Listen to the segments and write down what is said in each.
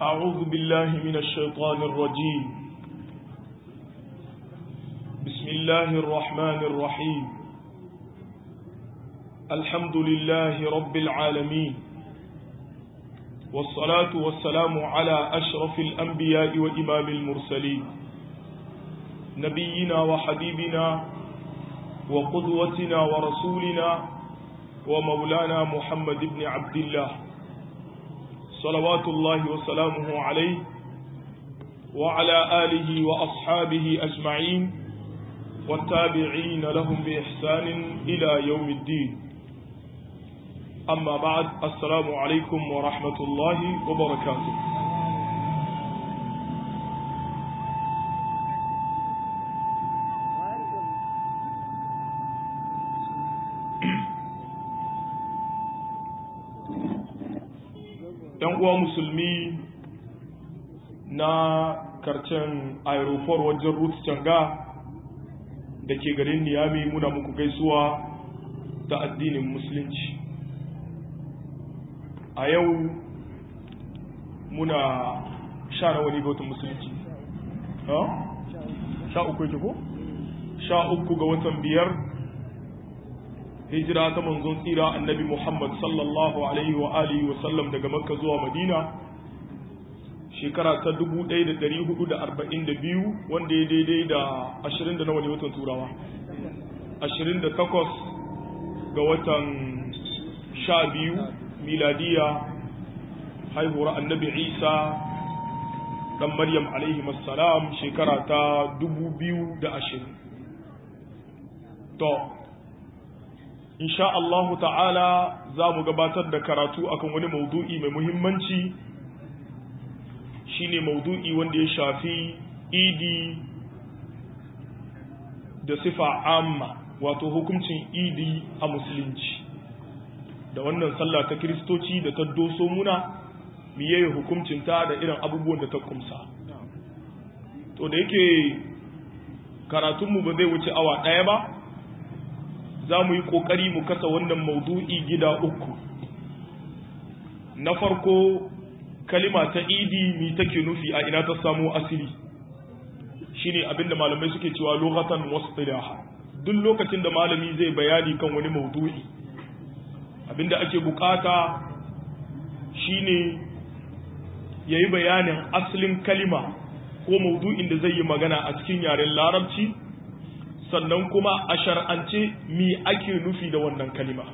أعوذ بالله من الشيطان الرجيم بسم الله الرحمن الرحيم الحمد لله رب العالمين والصلاة والسلام على أشرف الأنبياء وإمام المرسلين نبينا وحبيبنا وقدوتنا ورسولنا ومولانا محمد بن عبد الله صلوات الله وسلامه عليه وعلى آله وأصحابه أجمعين والتابعين لهم بإحسان إلى يوم الدين أما بعد السلام عليكم ورحمة الله وبركاته ‘yan uwa musulmi na karcen aeroport wajen route canga da ke garin niyami muna muku gaisuwa ta addinin musulunci a yau muna sha na wani ga musulunci sha uku yake ko? sha uku ga watan biyar hijira ta manzon tsira annabi Muhammad sallallahu alaihi wa alihi wa sallam daga Makka zuwa Madina shekara ta 1442 wanda ya daidai da 20 da nawa ne watan turawa 28 ga watan 12 miladiya haihuwar annabi Isa dan Maryam alaihi salam shekara ta 2020 to insha Allahu ta'ala za mu gabatar da karatu akan wani maudu'i mai muhimmanci shine maudu'i wanda ya shafi idi da sifa amma wato hukuncin idi a musulunci da wannan sallah ta kiristoci da ta doso muna miye hukuncinta da irin abubuwan da ta kumsa to da yake karatunmu ba zai wuce awa ɗaya ba za mu yi ƙoƙari mu kasa wannan maudu'i gida uku na farko kalima ta idi mi take nufi a ina ta samo asiri shine abinda malamai suke cewa lokatan wasfilaha duk lokacin da malami zai bayani kan wani maudu'i abinda ake bukata shine yayi bayanin asalin kalima ko maudu'in da zai yi magana a cikin yaren larabci sannan kuma a shar'ance mi ake nufi da wannan kalima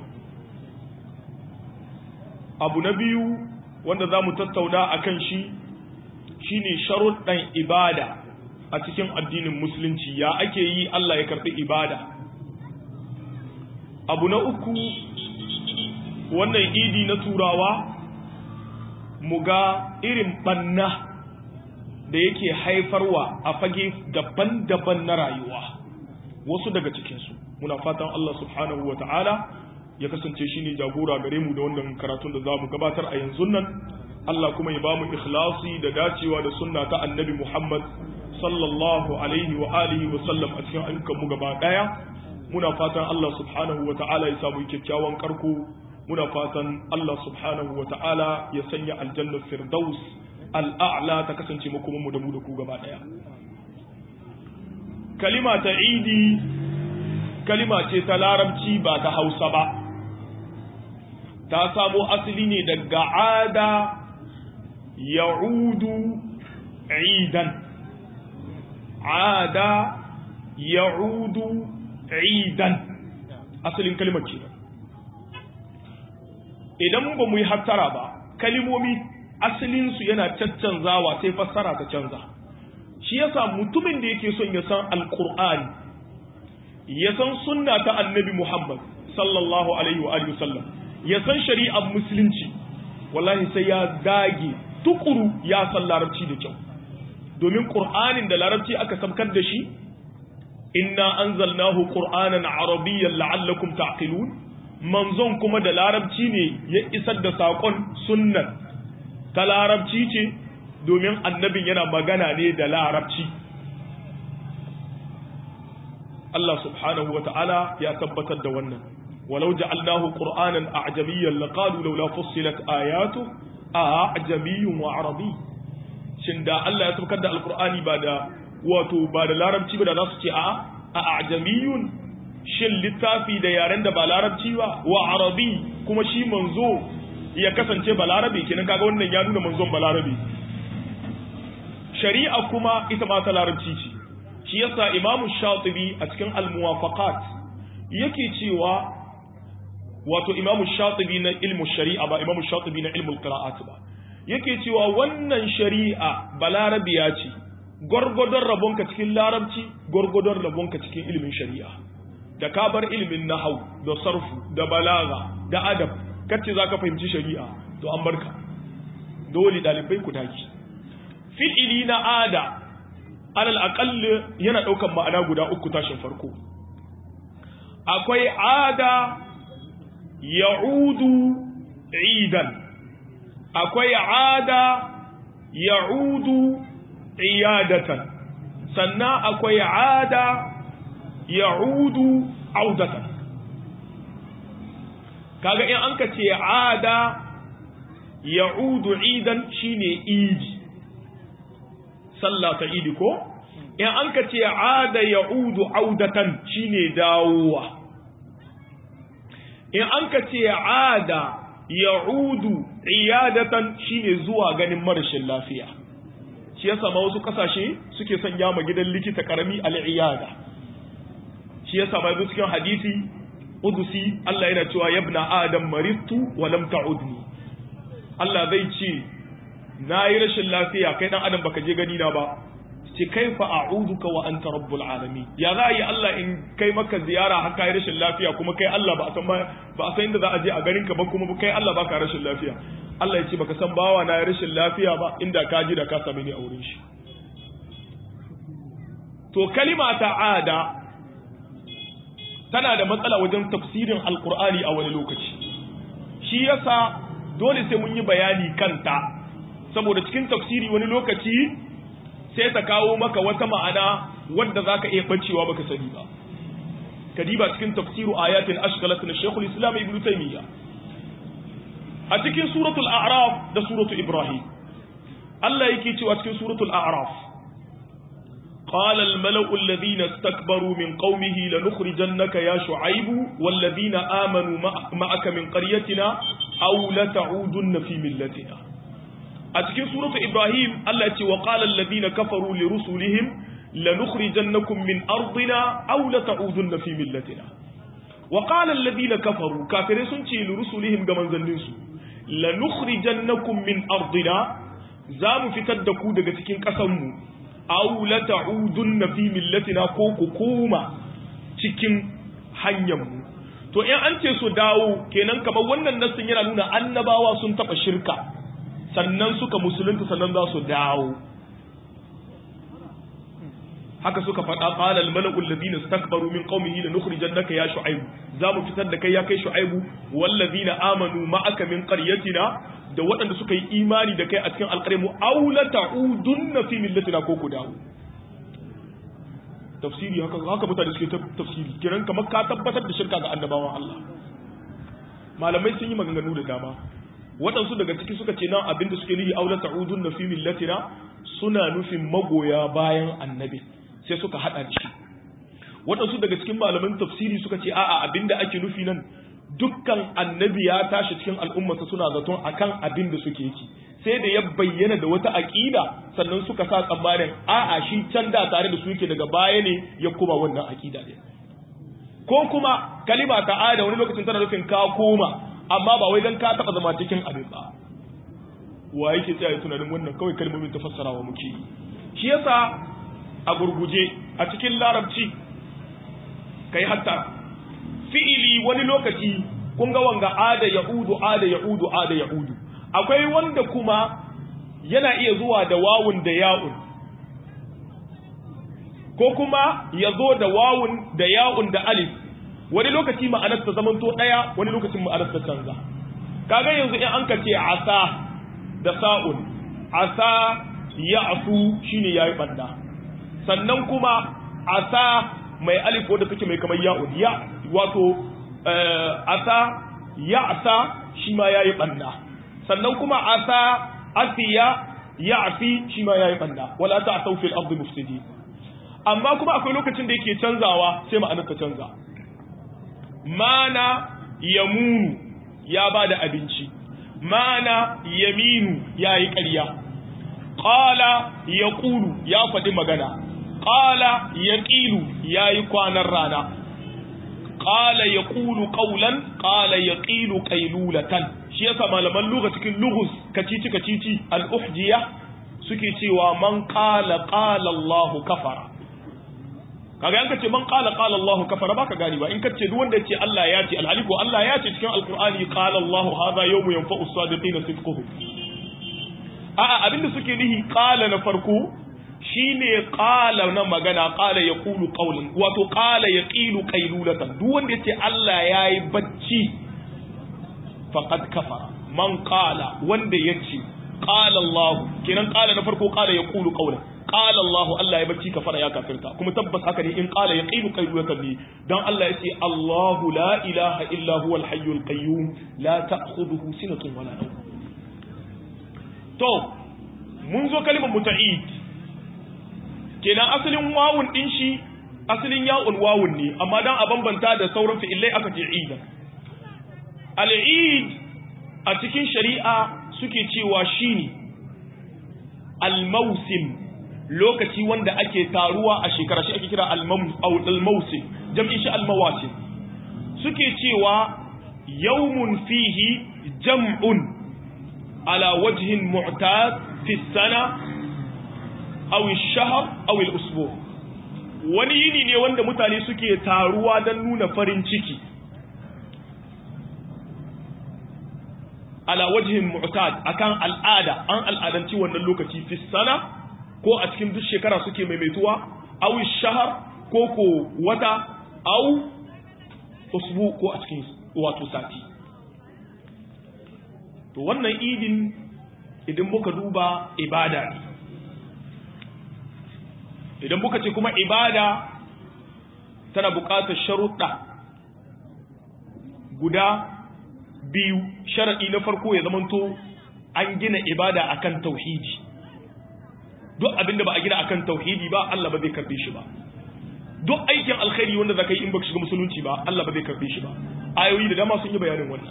abu na biyu wanda za mu tattauna a kan shi shine sharuɗan ibada a cikin addinin musulunci ya ake yi Allah ya karɓi ibada abu na uku wannan idi na turawa mu ga irin ɓanna da yake haifarwa a fage daban-daban na rayuwa wasu daga cikinsu muna fatan Allah subhanahu wa ta'ala ya kasance shi ne jagora gare mu da wannan karatun da za mu gabatar a yanzu nan Allah kuma ya ba mu ikhlasi da dacewa da sunna ta annabi Muhammad sallallahu alaihi wa alihi wa sallam a cikin ayyukan mu gaba daya muna fatan Allah subhanahu wa ta'ala ya samu kyakkyawan karko muna fatan Allah subhanahu wa ta'ala ya sanya aljannar firdaus al'a'la ta kasance makoman mu da mu da ku gaba daya kalima ta idi kalima ce ta larabci ba ta hausa ba ta samo asali ne daga ada ya'udu idan ada ya'udu idan asalin kalimar ce idan ba mu yi hattara ba kalimomi asalinsu yana caccanzawa sai fassara ta canza shi yasa mutumin da yake son ya san alkur'ani ya san sunna ta annabi muhammad sallallahu alaihi wa alihi wasallam ya san shari'ar musulunci wallahi sai ya dage tukuru ya san larabci da kyau domin qur'anin da larabci aka samkar da shi inna anzalnahu qur'anan arabiyyan la'allakum ta'qilun manzon kuma da larabci ne ya isar da sakon sunnan ta larabci ce domin annabin yana magana ne da larabci Allah subhanahu wa ta'ala ya tabbatar da wannan ولو جعلناه قرآنا أعجميا لقالوا لولا فصلت آياته أعجمي وعربي shin da Allah ya saukar da alqur'ani ba da wato ba da larabci ba da za su ce a'a a ajamiyun shin littafi da yaren da ba larabci ba wa arabi kuma shi manzo ya kasance ba larabe kenan kaga wannan ya nuna manzon ba larabe shari'a kuma ita ma ta larabci ce shi yasa imamu shatibi a cikin al-muwafaqat yake cewa wato imamu shatibi na ilmu shari'a ba imamu shatibi na ilmu qira'at ba yake cewa wannan shari'a balarabiya ce gwargwadon rabonka cikin larabci gwargwadon rabonka cikin ilimin shari'a da ka bar ilimin nahau da sarfu da balaga da adab kace zaka fahimci shari'a to an barka dole dalibai ku daki fi'ili na ada alal aqall yana daukan ma'ana guda uku tashin farko akwai ada ya'udu idan akwai ada ya'udu iyadatan sannan akwai ada ya'udu audatan kaga in an ka ce ada ya'udu idan shine idi sallah ta idi ko in an ka ce ada ya'udu audatan shine dawowa in an ka ce ada ya'udu iyadatan shine zuwa ganin marashin lafiya shi ya sama wasu kasashe suke sanya ma gidan likita karami al'iyada shi ya sama yanzu cikin hadisi udusi Allah yana cewa yabna adam maritu wa lam ta'udni Allah zai ce na yi rashin lafiya kai dan adam baka je gani na ba ce kaifa a'uduka wa anta rabbul alamin ya za yi Allah in kai maka ziyara haka yi rashin lafiya kuma kai Allah ba a san ba a san inda za a je a garin ka ba kuma kai Allah baka rashin lafiya Allah ya ce baka san bawa na rashin lafiya ba inda ka ji da ka same ni a wurin shi to kalima ta'ada tana da matsala wajen tafsirin alkur'ani a wani lokaci shi yasa dole sai mun yi bayani kanta saboda cikin tafsiri wani lokaci sai ta kawo maka wata ma'ana wadda zaka iya bacewa baka sani ba kadiba cikin tafsiru ayatul ashkalat na Sheikhul Islam Ibn Taymiyyah a cikin suratul a'raf da suratul ibrahim Allah yake cewa cikin suratul a'raf قال الملأ الذين استكبروا من قومه لنخرجنك يا شعيب والذين آمنوا معك من قريتنا أو لتعودن في ملتنا أتكين سورة إبراهيم التي وقال الذين كفروا لرسلهم لنخرجنكم من أرضنا أو لتعودن في ملتنا وقال الذين كفروا كافرين سنتي لرسلهم كمن ذنسوا لنخرجنكم من أرضنا زام في تدكو دقتكين قسموا aw la ta'udunna fi millatina ko ku koma cikin hanyar mu to in an ce su dawo kenan kamar wannan nassin yana nuna annabawa sun taba shirka sannan suka musulunta sannan za su dawo haka suka faɗa qala al mala'u alladhina istakbaru min qaumihi lanukhrijannaka ya shu'aib za mu fitar da kai ya kai shu'aibu wallazina amanu ma'aka min qaryatina da waɗanda suka yi imani da kai a cikin alƙarmu aula ta'udunna fi millatina ko ku dawo tafsiri haka haka mutane suke tafsiri kiran kamar ka tabbatar da shirka ga annabawan Allah malamai sun yi maganganu da dama waɗansu daga ciki suka ce nan abinda suke nufi aula ta'udunna fi millatina suna nufin magoya bayan annabi sai suka hada da shi waɗansu daga cikin malaman tafsiri suka ce a'a abinda ake nufi nan dukkan annabi ya tashi cikin al'ummarsa suna zaton akan abin da suke yi sai da ya bayyana da wata aƙida sannan suka sa tsammanin a'a shi can da tare da su yake daga baya ne ya kuma wannan aƙida ne ko kuma kalima ta ada wani lokacin tana nufin ka koma amma ba wai dan ka taɓa zama cikin abin ba wa yake tsaya tunanin wannan kawai kalmomin ta fassarawa muke yi shi yasa a gurguje a cikin larabci kai hatta fi'ili wani lokaci kun ga wanga ada ya'udu ada ya'udu ada ya'udu akwai wanda kuma yana iya zuwa da wawun da ya'un ko kuma ya zo da wawun da ya'un da alif wani lokaci ma'anar ta zamanto daya wani lokacin ma'anar ta canza kaga yanzu in an ka ce asa da sa'un asa ya'su shine yayi banda sannan kuma asa mai alif wanda take mai kamar ya'un ya wato asa ya asa shi ma ya yi ɓanna sannan kuma asa asiya ya'fi shi ma yayi banda wala ta'thaw fil ardi mufsidin amma kuma akwai lokacin da yake canzawa sai ma'anar ta canza mana yamunu ya bada abinci mana yaminu yayi ƙarya qala yaqulu ya faɗi magana qala yaqilu yayi kwanan rana qala yaqulu qawlan qala yaqilu qaylulatan shi yasa malaman lugha cikin lughus kacici kacici al-uhjiya suke cewa man qala qala Allah kafara kaga yanka ce man qala qala Allah kafara baka gani ba in kace duk wanda yace Allah ya ce alhali ko Allah ya ce cikin alqur'ani qala Allah hadha yawmu yanfa'u as-sadiqin sidquhum a'a abinda suke nihi qala na farko shine qala na magana qala yaqulu qawlan wato qala yaqilu qaylulatan duk wanda yace Allah yayi bacci faqad kafara man qala wanda yace qala Allah kenan qala na farko qala yaqulu qawlan qala Allah Allah ya bacci kafara ya kafirta kuma tabbas haka ne in qala yaqilu qaylulatan ne dan Allah yace Allahu la ilaha illa huwal hayyul qayyum la ta'khudhuhu sinatun wala nawm to mun zo kalimar muta'id kenan asalin wawun din shi asalin ya'un wawun ne amma dan a bambanta da sauran fi'ilai aka ce ida al-eid a cikin shari'a suke cewa shine al-mawsim lokaci wanda ake taruwa a shekara shi ake kira al-mawsim jam'in shi al-mawasim suke cewa yawmun fihi jam'un ala wajhin mu'tad fi sana aw ash-shahr aw al-usbu' wani yini ne wanda mutane suke taruwa don nuna farin ciki ala wajhin mu'tad akan al'ada an al'adanci wannan lokaci fi sana ko a cikin duk shekara suke maimaituwa aw ash-shahr ko ko wata aw usbu ko a cikin wato sati to wannan idin idan muka duba ibada ne idan muka ce kuma ibada tana buƙatar sharuɗa guda biyu sharaɗi na farko ya zamanto an gina ibada akan tauhidi duk abinda ba a gina akan tauhidi ba Allah ba zai karbe shi ba duk aikin alkhairi wanda zaka yi in baka shiga musulunci ba Allah ba zai karbe shi ba ayoyi da dama sun yi bayanin wannan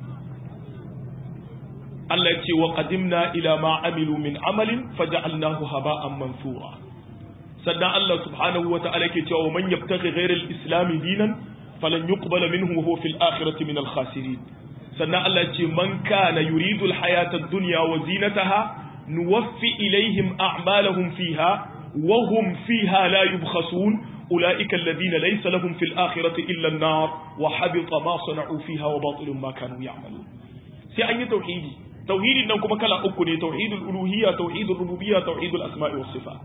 Allah ya ce wa qadimna ila ma amilu min amalin faja'alnahu haba'an mansura sannan Allah subhanahu wa ta'ala ke cewa man yabtaghi ghayra al-islam dinan falan yuqbala minhu wa huwa fil akhirati min al-khasirin sannan Allah ce man kana yuridu al-hayata ad-dunya wa zinataha nuwaffi ilayhim a'malahum fiha wa hum fiha la yubkhasun ulaika alladhina laysa lahum fil akhirati illa an-nar wa habita ma sana'u fiha wa batilun ma kanu ya'malun sai an yi tauhidi tauhidin nan kuma kala uku ne tauhidul uluhiyya tauhidul rububiyya tauhidul asma'i was sifat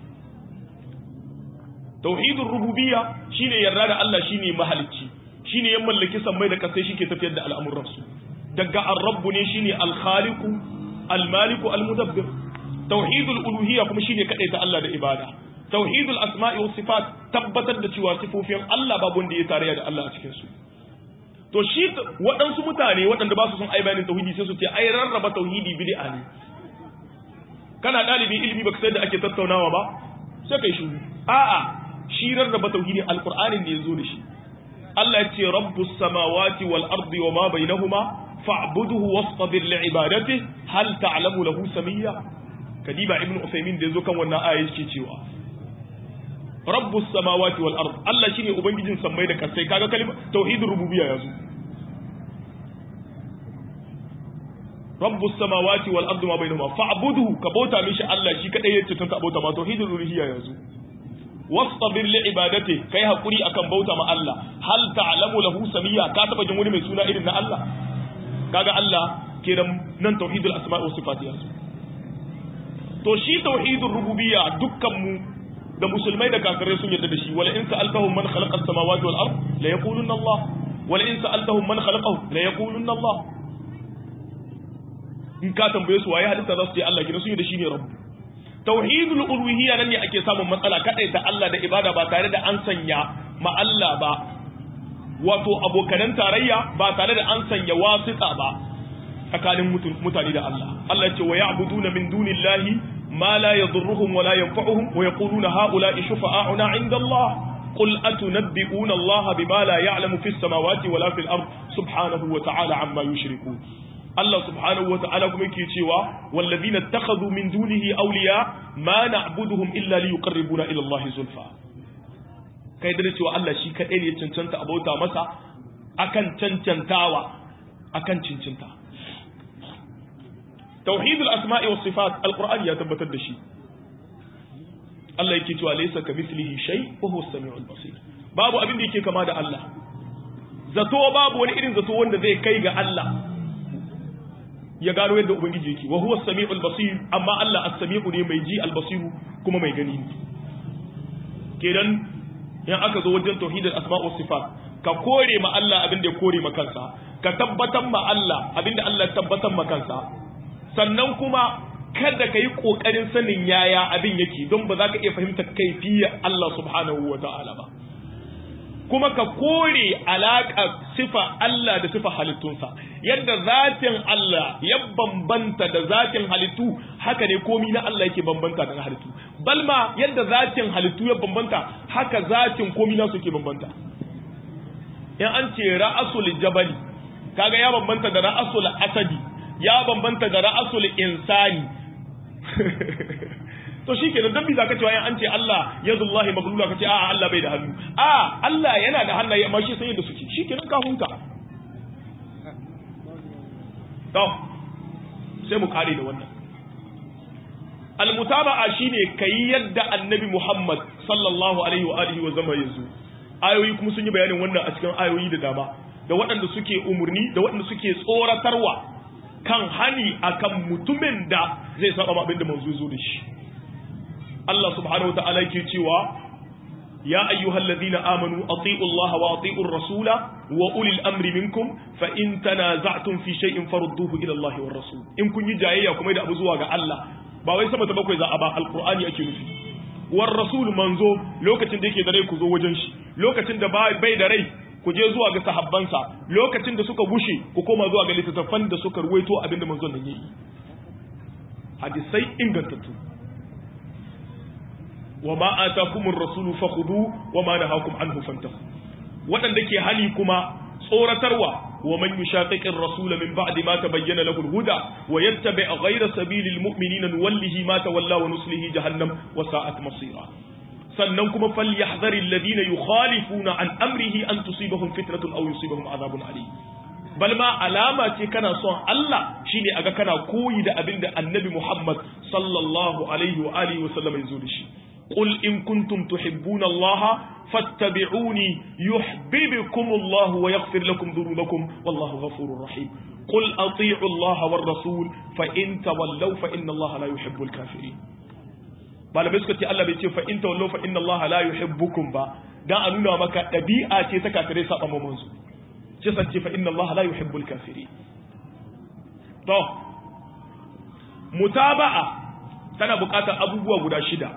tauhidul rububiyya shine yarda da Allah shine mahalicci shine ya mallaki sammai da kasai shike tafiyar da al'amuran su daga ar-rabb ne shine al-khaliqu al-maliku al-mudabbir tauhidul uluhiyya kuma shine kadai ta Allah da ibada tauhidul asma'i was sifat tabbatar da cewa sifofin Allah babu wanda ya tarayya da Allah a cikin su to shi waɗansu mutane waɗanda ba su son ai bayanin tauhidi sai su ce ai rarraba tauhidi bid'a ne kana ɗalibin ilimi baka sai da ake tattaunawa ba sai kai shiru a'a shi rarraba tauhidin alqur'anin da yazo da shi Allah ya ce rabbus samawati wal ardi wa ma bainahuma fa'budhu wastabir li ibadati hal ta'lamu lahu samiyya kadiba ibnu usaymin da yazo kan wannan aya yake cewa rabbus samawati wal ard Allah shine ubangijin sammai da kasai kaga kalmar tauhidur rububiyya yazo rabbus samawati wal ard ma bainahuma fa'budhu ka bauta mishi Allah shi kadai yace tanta bauta ma tauhidur uluhiyya yazo wastabir li ibadati kai hakuri akan bauta ma Allah hal ta'lamu lahu samiyya ka taba jin wani mai suna irin na Allah kaga Allah kenan nan tauhidul asma'i was sifat yazo to shi tauhidur rububiyya dukkan mu da musulmai da kafirai sun yarda da shi wala in sa'altahum man khalaqa as-samawati wal ard la yaqulunna Allah wala in sa'altahum man khalaqahu la yaqulunna Allah in ka tambaye su waye halitta za su ce Allah kina sun yi da shi ne rabbu tauhidul uluhiyya nan ne ake samun matsala kadai ta Allah da ibada ba tare da an sanya ma Allah ba wato abokanan tarayya ba tare da an sanya wasita ba tsakanin mutane da Allah Allah ya ce wa ya'buduna min dunillahi ma la yadurruhum wa la yanfa'uhum wa yaquluna ha'ula'i shufa'a'una 'inda Allah قل أتنبئون الله بما لا يعلم في السماوات ولا في الأرض سبحانه وتعالى عما يشركون الله سبحانه وتعالى كما يكي cewa والذين اتخذوا من دونه أولياء ما نعبدهم إلا ليقربونا إلى الله زلفى kai da cewa Allah shi kadai ne ya cancanta a bauta masa akan cancantawa akan cincinta tauhidul asma'i was sifat alqur'ani ya tabbatar da shi Allah yake cewa laysa kamithlihi shay wa huwa as-sami'ul basir babu abin da yake kama da Allah zato babu wani irin zato wanda zai kai ga Allah ya gano yadda ubangiji yake wa huwa as-sami'ul basir amma Allah as-sami'u ne mai ji al-basiru kuma mai gani ne kenan in aka zo wajen tauhidul asma' was sifat ka kore ma Allah abin da ya kore ma kansa ka tabbatar ma Allah abin da Allah ya tabbatar ma kansa sannan kuma kada ka yi ƙoƙarin sanin yaya abin yake don ba za ka iya fahimtar kaifiyar Allah subhanahu wa ta'ala ba kuma ka kore alaƙa sifa Allah da sifa halittunsa yadda zatin Allah ya bambanta da zatin halittu haka ne komi na Allah yake bambanta da na halittu balma yadda zatin halittu ya bambanta haka zatin komi na suke bambanta in an ce ra'asul jabali kaga ya bambanta da ra'asul asadi ya bambanta da ra'asul insani to shi kenan dan bisa ka cewa an ce Allah yadullahi maglula ka ce a Allah bai da hannu a Allah yana da hannaye amma shi sai da suke shi kenan ka hunta to sai mu kare da wannan almutaba'a shine kai yadda annabi Muhammad sallallahu alaihi wa alihi wa zama yanzu ayoyi kuma sun yi bayanin wannan a cikin ayoyi da dama da waɗanda suke umurni da waɗanda suke tsoratarwa kan hani akan mutumin da zai saba abin da manzo zo da shi Allah subhanahu wa ta'ala yake cewa ya ayyuhal ladina amanu ati'u Allah wa ati'ur rasula wa ulil amri minkum fa in tanaza'tum fi shay'in farudduhu ila Allah war rasul in kun yi jayayya kuma da abu zuwa ga Allah ba wai sama ta bakwai za a ba alqur'ani ake nufi war rasul manzo lokacin da yake da rai ku zo wajen shi lokacin da bai da rai ku je zuwa ga sahabbansa lokacin da suka bushe ku koma zuwa ga littattafan da suka ruwaito abinda manzon nan yayi hadisai ingantattu wa ma atakumur rasulu fakhudhu wa ma nahakum anhu fantahu wadanda ke hali kuma tsoratarwa wa man yushaqiqir rasula min ba'di ma tabayyana lahu al-huda wa yattabi' ghayra sabilil mu'minina nuwallihi ma tawalla wa nuslihi jahannam wa sa'at masira sannan kuma falyahdhari alladhina yukhalifuna an amrihi an tusibahum fitnatun aw yusibahum adhabun alim bal ma alama ce kana son Allah shine aga kana koyi da abinda annabi Muhammad sallallahu alaihi wa alihi wa sallam yazo da shi qul in kuntum tuhibbuna Allah fattabi'uni yuhibbukum Allah wa yaghfir lakum dhunubakum wallahu ghafurur rahim qul ati'u Allah war rasul fa in tawallaw fa inna Allah la yuhibbul kafirin malamai suka ce Allah bai ce fa in tawallu fa inna Allah la yuhibbukum ba dan a nuna maka dabi'a ce ta kafirai saba mamman su ce san ce fa inna Allah la yuhibbul kafirin to mutaba'a tana buƙatar abubuwa guda shida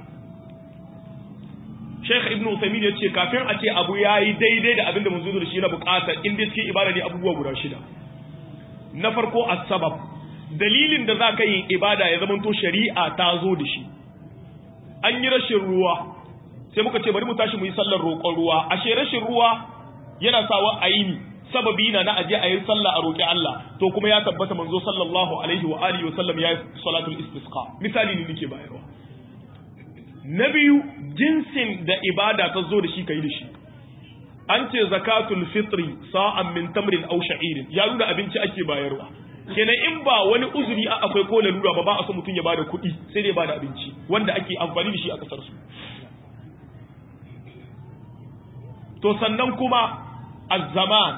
Sheikh Ibn Uthaymeen ya ce kafin a ce abu yayi daidai da abinda mun zo da shi na buƙatar in dai cikin ibada ne abubuwa guda shida na farko as-sabab dalilin da za ka yi ibada ya zamanto shari'a ta zo da shi an yi rashin ruwa sai muka ce bari mu tashi mu yi sallar roƙon ruwa ashe rashin ruwa yana sawa a yi ni sababi na na aje a yi sallah a roƙi Allah to kuma ya tabbata manzo sallallahu alaihi wa alihi wa sallam ya yi salatul istisqa misali ne nake bayarwa na biyu jinsin da ibada ta zo da shi kai da shi an ce zakatul fitri sa'an min tamrin aw sha'irin ya nuna abinci ake bayarwa kenan in ba wani uzuri a akwai ko lalura ba ba a so mutum ya bada kuɗi sai dai bada abinci wanda ake amfani da shi a kasar su to sannan kuma azzaman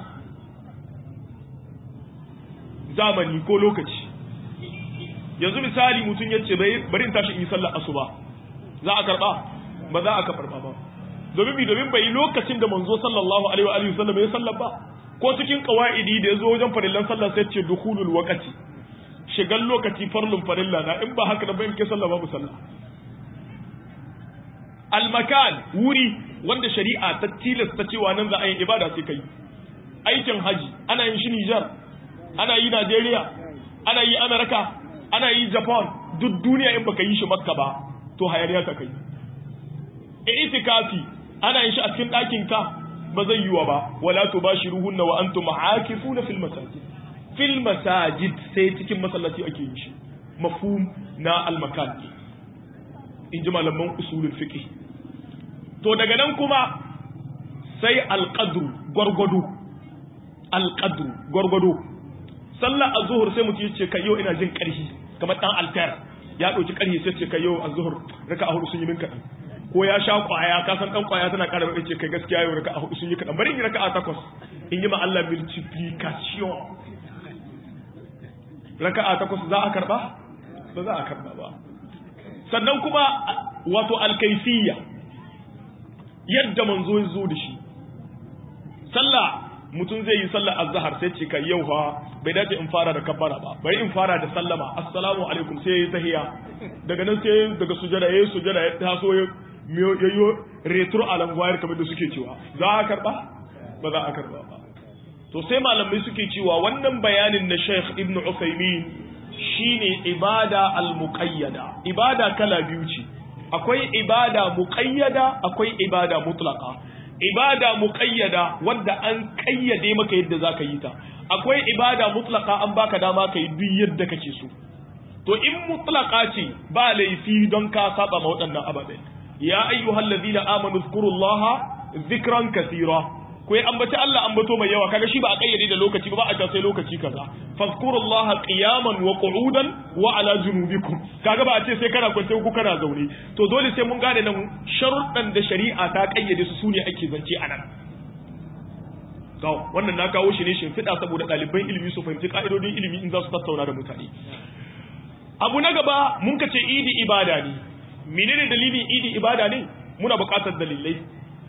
zamani ko lokaci yanzu misali mutum ya ce bari in tashi in yi sallar asuba za a karba ba za a karba ba domin bi domin bai lokacin da manzo sallallahu alaihi wa alihi wasallam ya sallar ba ko cikin qawaidi da yazo wajen farillan sallah sai ce dukhulul waqti shigan lokaci farlun farilla na in ba haka da bayan ke sallah babu sallah al makan wuri wanda shari'a ta tilasta cewa nan za a yi ibada sai kai aikin haji ana yin shi Niger ana yi Najeriya ana yi Amerika ana yi japan duk duniya in baka yi shi makka ba to hayaniya ta kai itikafi ana yin shi a cikin ɗakin ka ba zai yiwa ba wala tubashiruhunna wa antum aakifuna fil masajid fil masajid sai cikin masallaci ake yin shi mafhum na al makan in ji malaman usulul fiqh to daga nan kuma sai al qadru gwargwado al qadru gwargwado sallar az-zuhr sai mutum yace kai yau ina jin karhi kamar dan altar ya dauki karhi sai ce kai yau az-zuhr raka'a hudu sun yi min kadan ko ya sha kwaya ka san dan kwaya tana ƙara mai ce kai gaskiya yau raka'a hudu sun yi kadan bari in yi raka'a takwas in yi ma Allah multiplication raka'a takwas za a karba ba za a karba ba sannan kuma wato alkaifiyya yadda manzo ya zo da shi sallah mutum zai yi sallar azhar sai ce kai yau fa bai dace in fara da kabbara ba bari in fara da sallama assalamu alaikum sai yayi tahiya daga nan sai daga sujada yayi sujada ya taso ya yayyo retro alangwayar kamar da suke cewa za a karba ba za a karba ba to sai malamai suke cewa wannan bayanin na Sheikh Ibn Uthaymeen shine ibada al-muqayyada ibada kala biyu ce akwai ibada muqayyada akwai ibada mutlaqa ibada muqayyada wanda an kayyade maka yadda zaka yi ta akwai ibada mutlaqa an baka dama ka yi duk yadda kake so to in mutlaqa ce ba laifi don ka saba ma waɗannan ababen ya ayyuhallazina amanu zkurullaha zikran kathira ko ya ambaci Allah ambato mai yawa kaga shi ba a kayyade da lokaci ba ba a ta sai lokaci kaza fazkurullaha qiyaman wa qu'udan wa ala junubikum kaga ba a ce sai kana kwance ko kana zaune to dole sai mun gane nan sharuɗan da shari'a ta kayyade su sune ake zance anan to wannan na kawo shi ne shin fida saboda ɗaliban ilimi su fahimci ka'idodin ilimi in za su tattauna da mutane abu na gaba mun ka ce idi ibada ne menene dalilin idi ibada ne muna buƙatar dalilai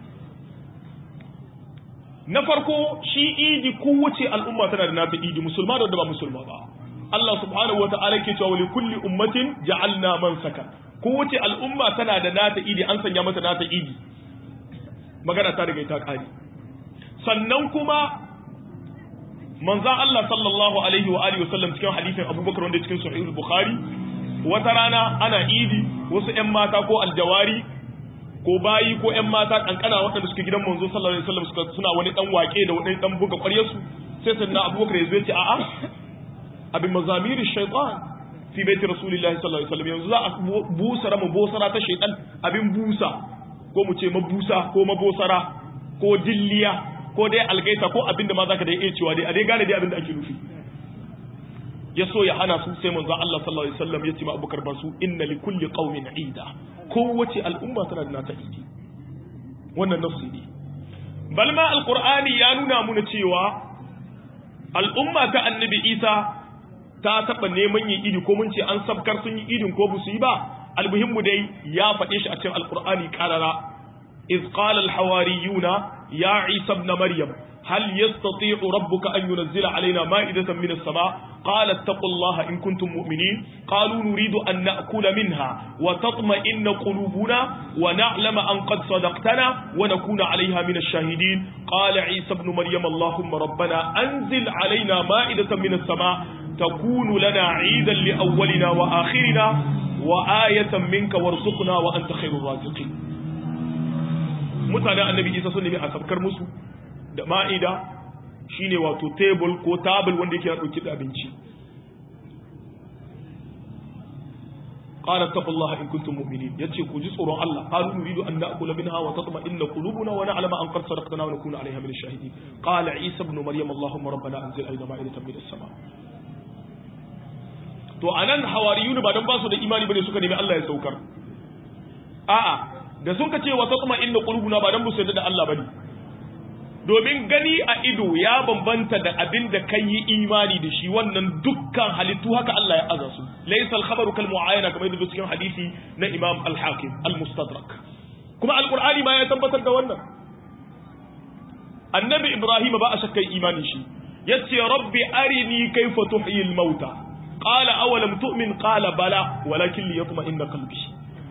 na farko shi idi kowace al'umma tana da nata idi musulma da wanda ba musulma ba Allah subhanahu wata'ala ke cewa li kulli ummatin ja'alna man saka kowace al'umma tana da nata idi an sanya mata nata idi magana ta riga ta kare sannan kuma manzon Allah sallallahu alaihi wa alihi wasallam cikin hadisin Abubakar wanda cikin sahih bukhari wata rana ana idi wasu ƴan mata ko aljawari ko bayi ko ƴan mata kankana waɗanda suke gidan manzo sallallahu alaihi wasallam suka suna wani dan wake da wani dan buga ƙwaryarsu sai sannan Abubakar ya zo ya ce a'a abin mazamiri shaytan fi baiti rasulillahi sallallahu alaihi wasallam yanzu za a busa ramu bosara ta shaytan abin busa ko mu ce mabusa ko mabosara ko dilliya ko dai algaita ko abinda ma zaka da iya cewa dai a dai gane dai abinda ake nufi ya so ya hana su sai manzo Allah sallallahu alaihi wasallam ya ce ma Abubakar ba su inna li kulli qaumin ida kowace al'umma tana da nata idi wannan nafsi ne bal ma alqur'ani ya nuna muna cewa al'umma ta annabi Isa ta taba neman yin idi ko mun ce an sabkar sun yi idin ko bu su yi ba almuhimmu dai ya faɗe shi a cikin alqur'ani qarara iz qala alhawariyuna ya Isa ibn Maryam هل يستطيع ربك أن ينزل علينا مائدة من السماء قال اتقوا الله إن كنتم مؤمنين قالوا نريد أن نأكل منها وتطمئن قلوبنا ونعلم أن قد صدقتنا ونكون عليها من الشاهدين قال عيسى ابن مريم اللهم ربنا أنزل علينا مائدة من السماء تكون لنا عيدا لأولنا وآخرنا وآية منك وارزقنا وأنت خير الرازقين mutanen annabi isa sun nemi a sabkar musu da ma'ida shine wato table ko table wanda yake dauke da abinci qala taqullaha in kuntum mu'minin yace ku ji tsoron Allah qalu nuridu an na'kula minha wa tatma'inna qulubuna wa na'lama an qad sadaqtana wa nakuna 'alayha min ash-shahidin qala isa ibn maryam allahumma rabbana anzil alayna ma'idatan min as-sama to anan hawariyun ba dan ba su da imani bane suka nemi Allah ya saukar a'a da sun ka ce wa tatma'inna qulubuna ba dan bu su da Allah bane domin gani a ido ya bambanta da abin da kan yi imani da shi wannan dukkan halittu haka Allah ya aza su laysal khabaru kal mu'ayana kamar yadda cikin hadisi na Imam al-Hakim al-Mustadrak kuma al-Qur'ani ma ya tabbatar da wannan annabi Ibrahim ba a shakkai imani shi yace rabbi arini kayfa tuhyi al-mauta qala awalam tu'min qala bala walakin liyatma'inna qalbi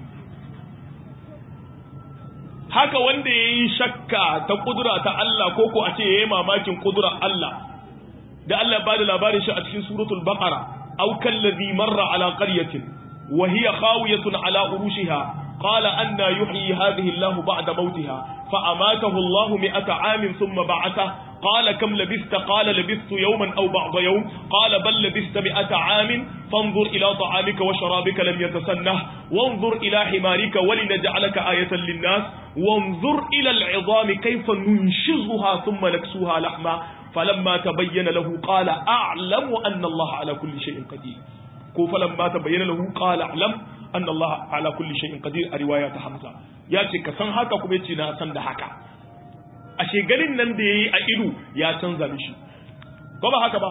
haka wanda ya yi shakka ta kudura ta Allah ko ko a ce ya yi mamakin kudura Allah da Allah ba da labarin shi a cikin suratul baqara aw kallazi marra ala qaryatin wa hiya khawiyatun ala urushiha qala anna yuhyi hadhihi Allahu ba'da mawtiha fa amatahu Allahu mi'ata 'amin thumma ba'atha قال كم لبثت قال لبثت يوما أو بعض يوم قال بل لبثت مئة عام فانظر إلى طعامك وشرابك لم يتسنه وانظر إلى حمارك ولنجعلك آية للناس وانظر إلى العظام كيف ننشزها ثم نكسوها لحما فلما تبين له قال أعلم أن الله على كل شيء قدير فلما تبين له قال أعلم أن الله على كل شيء قدير رواية حمزة ياتي كسن هكا كبيتنا سند هكا ashe ganin nan da ya yi a ido ya canza mishi ko ba haka ba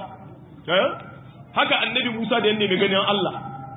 haka annabi musa da yadda mai ganin allah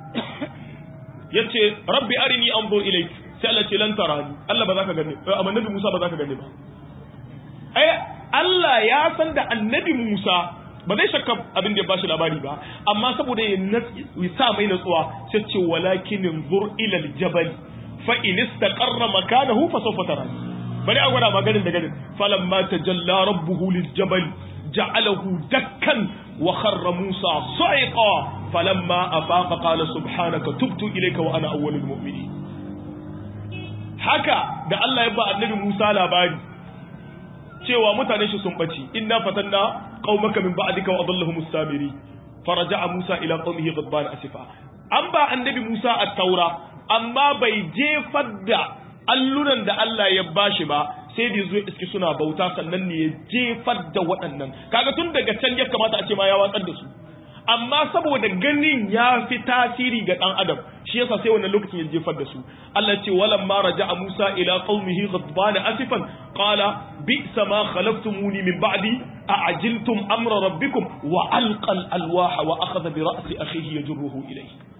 ya ce rabbi arini an zo ilai sai allah ce lan tarani allah ba za ka gane amma annabi musa ba za ka gane ba ai allah ya san da annabi musa ba zai shakka abin da ya bashi labari ba amma saboda ya sa mai natsuwa sai ce walakin zur ila aljabal fa in istaqarra makanahu fa sawfa tarani bari a gwada maganin da ganin falan ma ta jalla rabbuhu liljabal ja'alahu dakkan wa kharra musa sa'iqa falamma afaqa qala subhanaka tubtu ilayka wa ana awwalul mu'minin haka da Allah ya ba annabi Musa labari cewa mutane shi sun bace inna fatanna qaumaka min ba'dika wa adallahum samiri faraja'a Musa ila qaumihi ghadban asifa an ba annabi Musa at-taura amma bai jefar da allunan da Allah ya bashi ba sai da zo iski suna bauta sannan ne ya jefar da waɗannan kaga tun daga can ya kamata a ce ma ya watsar da su amma saboda ganin ya fi tasiri ga ɗan adam shi yasa sai wannan lokacin ya jefar da su Allah ce walam ma raja'a Musa ila qaumihi ghadban asifan qala bi'sa ma khalaftumuni min ba'di a'ajiltum amra rabbikum wa alqa al-alwaha wa akhadha bi ra'si akhihi yajruhu ilayhi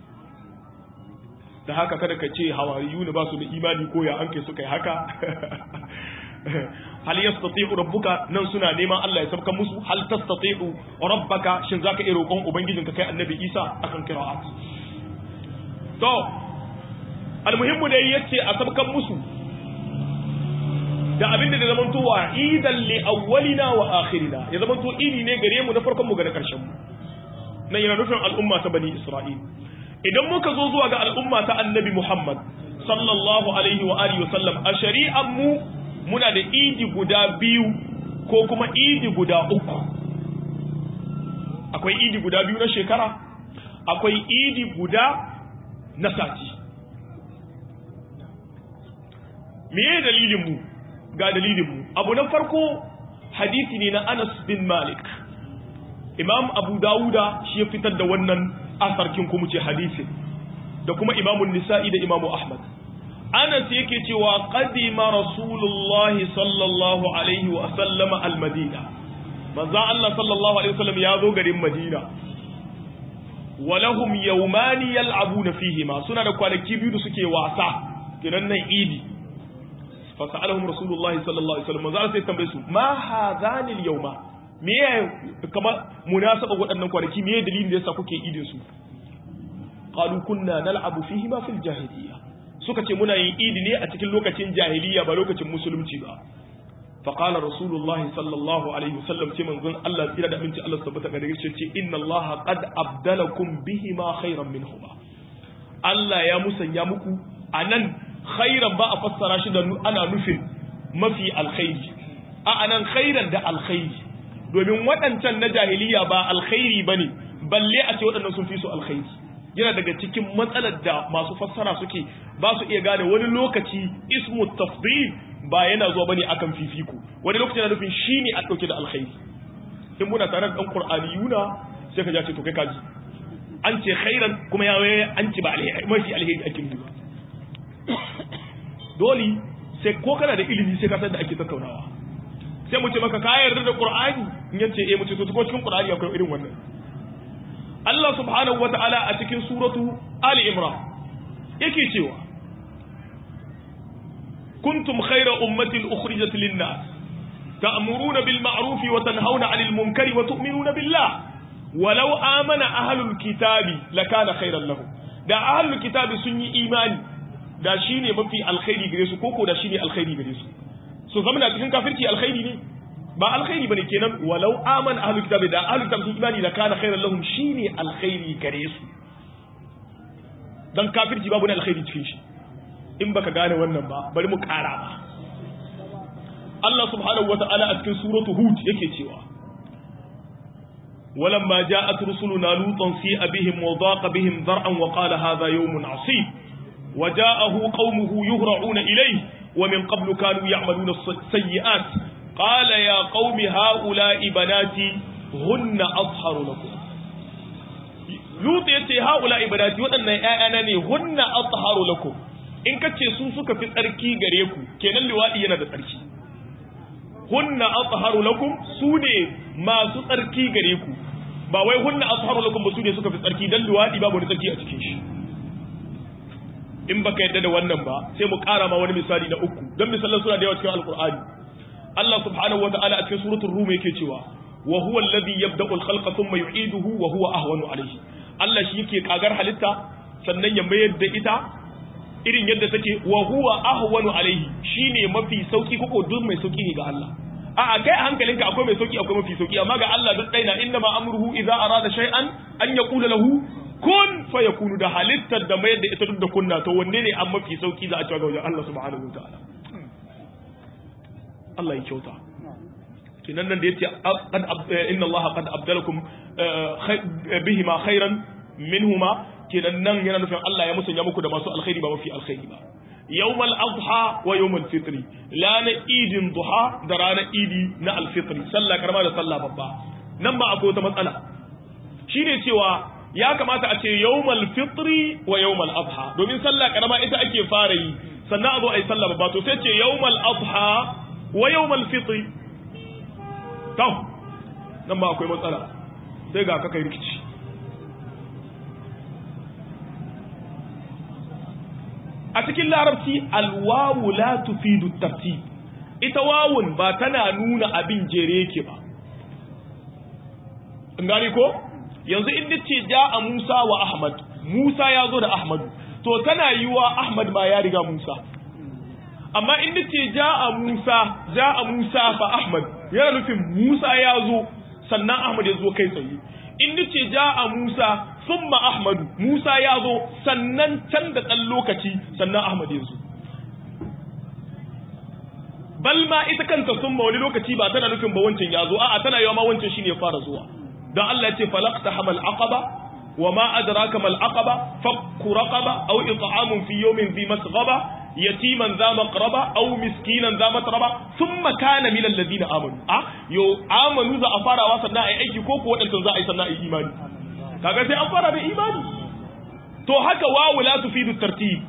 da haka kada ka ce hawariyu ne ba su da imani ko ya anke suka yi haka hal yastati'u rabbuka nan suna neman Allah ya sabkan musu hal tastati'u rabbaka shin zaka iya roƙon ubangijinka kai annabi Isa akan qira'at to almuhimmu dai yace a sabkan musu da abinda da zaman to wa idan li awwalina wa akhirina ya zaman to ini ne gare mu na farkon mu ga na karshen mu nan yana nufin al'umma ta bani Isra'il idan muka zo zuwa ga al'umma ta annabi Muhammad sallallahu alaihi wa alihi wasallam a shari'an mu muna da idi guda biyu ko kuma idi guda uku akwai idi guda biyu na shekara akwai idi guda na sati meye dalilin mu ga dalilin mu abu na farko hadisi ne na Anas bin Malik Imam Abu Dawuda shi ya fitar da wannan asarkin kuma ce hadisi da kuma imamun nisa'i da imamu ahmad anas yake cewa qadima rasulullah sallallahu alaihi wa sallama almadina manzo Allah sallallahu alaihi wasallam ya zo garin madina walahum yawmani yal'abuna fihima suna da kwanaki biyu da suke wasa kiran nan idi fa sa'alahum rasulullah sallallahu alaihi wasallam manzo sai tambaye su ma hadhani al-yawma me kamar munasaba waɗannan kwanaki me dalilin da yasa kuke idin su qalu kunna nal'abu fihi ma fil jahiliya suka ce muna yin idi ne a cikin lokacin jahiliya ba lokacin musulunci ba fa qala rasulullahi sallallahu alaihi wasallam ce manzon Allah tsira da aminci Allah tabbata gare shi ce inna Allah qad abdalakum bihi ma khairan minhuma Allah ya musanya muku anan khairan ba a fassara shi da ana nufin mafi alkhairi a anan khairan da alkhairi domin waɗancan na jahiliya ba alkhairi bane balle a ce waɗannan sun fi su alkhairi yana daga cikin matsalar da masu fassara suke ba su iya gane wani lokaci ismu tafdil ba yana zuwa bane akan fifiko wani lokaci yana nufin shine a dauke da alkhairi in muna tare da dan qur'aniyuna sai ka ce to kai kaji an ce khairan kuma ya an ce ba alheri mafi alheri ake nufi dole sai ko kana da ilimi sai ka san da ake tattaunawa sai mu ce maka ka yarda da qur'ani in yace eh mu ce to ko cikin qur'ani akwai irin wannan Allah subhanahu wata'ala a cikin suratu Ali Imran yake cewa kuntum khayra ummatin ukhrijat lin-nas ta'muruna bil ma'ruf wa tanhauna 'anil munkari wa tu'minuna billah walau amana ahlul kitabi lakana khayran lahum da ahlul kitabi sun yi imani da shine mafi alkhairi gare su koko da shine alkhairi gare su su zama cikin kafirci alkhairi ne ba alkhairi bane kenan walau aman ahlul kitabi da ahlul kitabi sun imani da kana khairan lahum shine alkhairi gare su dan kafirci babu ne alkhairi cikin shi in baka gane wannan ba bari mu kara ba Allah subhanahu wata'ala a cikin suratu hud yake cewa ولما جاءت رسلنا لوطا سيء بهم وضاق بهم ذرعا وقال هذا يوم عصيب وجاءه قومه يهرعون إليه ومن قبل كانوا يعملون السيئات قال يا قوم هؤلاء بناتي هن أطهر لكم لوط يتي هؤلاء بناتي وأن أنا هن أطهر لكم in ka ce su suka fi tsarki gare ku kenan liwaɗi yana da tsarki hunna atharu lakum su ne masu tsarki gare ku ba wai hunna atharu lakum ba su ne suka fi tsarki dan liwaɗi babu wani tsarki a cikin shi in baka yadda da wannan ba sai mu ƙara ma wani misali na uku dan misalan suna da yawa cikin alqur'ani Allah subhanahu wataala a cikin suratul rum yake cewa wa huwa alladhi yabda'u al-khalqa thumma yu'iduhu wa huwa ahwanu alayhi Allah shi yake kagar halitta sannan ya mayar da ita irin yadda take wa huwa ahwanu alaihi shine mafi sauki koko duk mai sauki ne ga Allah a a kai hankalinka akwai mai sauki akwai mafi sauki amma ga Allah duk daina inna ma amruhu idza arada shay'an an yaqula lahu kun fayakunu da halittar da mayar da ita duk da kunna to wanne ne an mafi sauki za a cewa ga wajen Allah subhanahu wa ta'ala Allah ya kyauta kinan nan da yace qad inna Allah qad abdalakum bihima khairan minhuma kenan nan yana nufin Allah ya musanya muku da masu alkhairi ba mafi alkhairi ba yawmal adha wa yawmal fitri lana idin duha da ranar idi na alfitri sallah karama da sallah babba nan ba akwai wata matsala shine cewa ya kamata a ce yawmal fitri wa yawmal adha domin sallah karama ita ake fara yi sannan a zo a yi sallah babba to sai ce yawmal adha wa yawmal fitri to nan ba akwai matsala sai ga ka kai rikici a cikin larabci alwawu la tufidu tartib ita wawun ba tana nuna abin jere yake ba gani ko yanzu in nace ja'a Musa wa Ahmad Musa ya zo da Ahmad to tana yiwa Ahmad ma ya riga Musa amma in nace ja'a Musa ja'a Musa fa Ahmad yana nufin Musa ya zo sannan Ahmad ya zo kai tsaye in nace ja'a Musa summa Ahmadu Musa ya zo sannan can da ɗan lokaci sannan Ahmad ya zo bal ma ita kanta summa wani lokaci ba tana nufin ba wancan ya zo a'a tana yawa ma wancan shine ya fara zuwa don Allah ya ce falaqta hamal aqaba wa ma adraka mal aqaba fakku raqaba aw it'amun fi yawmin dhi masghaba yatiman za maqraba aw miskinan za matraba thumma kana min alladhina amanu ah yo amanu za a farawa sannan ai aiki ko ko wadannan za a yi sannan ai imani kaga sai an fara da imani to haka wawu la tufidu tartib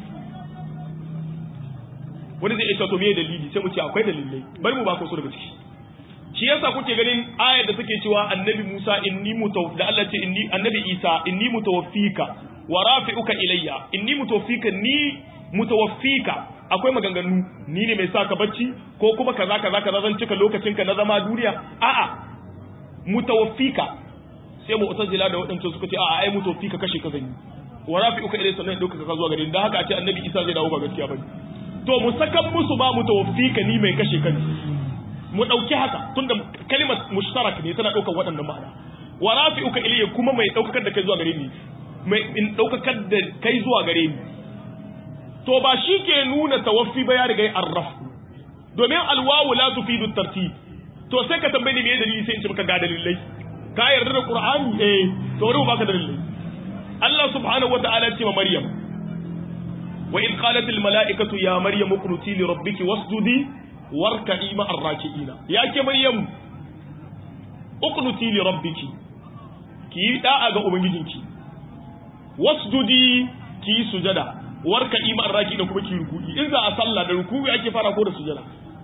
wani zai isa to me dalili sai mu ce akwai dalilai bari mu ba ku su daga ciki shi yasa kuke ganin ayar da take cewa annabi Musa inni mutaw da Allah ce inni annabi Isa inni mutawaffika wa rafi'uka ilayya inni mutawaffika ni mutawaffika akwai maganganu ni ne mai saka bacci ko kuma kaza kaza kaza zan cika lokacin ka na zama duniya a'a mutawaffika sai mu utazila da waɗancan suka ce a'a ai mutawaffika kashe ka zan yi wa rafi'uka ilayya sannan dauka ka zuwa gare ni dan haka a ce annabi Isa zai dawo ba gaskiya bane to mu sakan musu ba mutawaffika ni mai kashe ka mu ɗauki haka tunda kalimar mushtarak ne tana ɗaukar waɗannan ma'ana wa rafi'uka ilayya kuma mai ɗaukakar da kai zuwa gare ni mai in ɗaukakar da kai zuwa gare ni to ba shi ke nuna tawaffi ba ya riga ya arrafu domin alwawu la tufidu tartib to sai ka tambaye ni me dalili sai in ce maka ga dalilai ka yarda da qur'ani eh to wani baka dalilai Allah subhanahu wata'ala ya ce ma Maryam wa in qalat al mala'ikatu ya Maryam uqnuti li rabbiki wasjudi warka'i ma'ar raki'ina ya ke maryam uqnuti li rabbiki ki yi da'a ga ubangijinki wasjudi ki yi sujada warka'i ma'ar raki'ina kuma ki ruku'i in za a sallah da ruku'i ake fara ko da sujada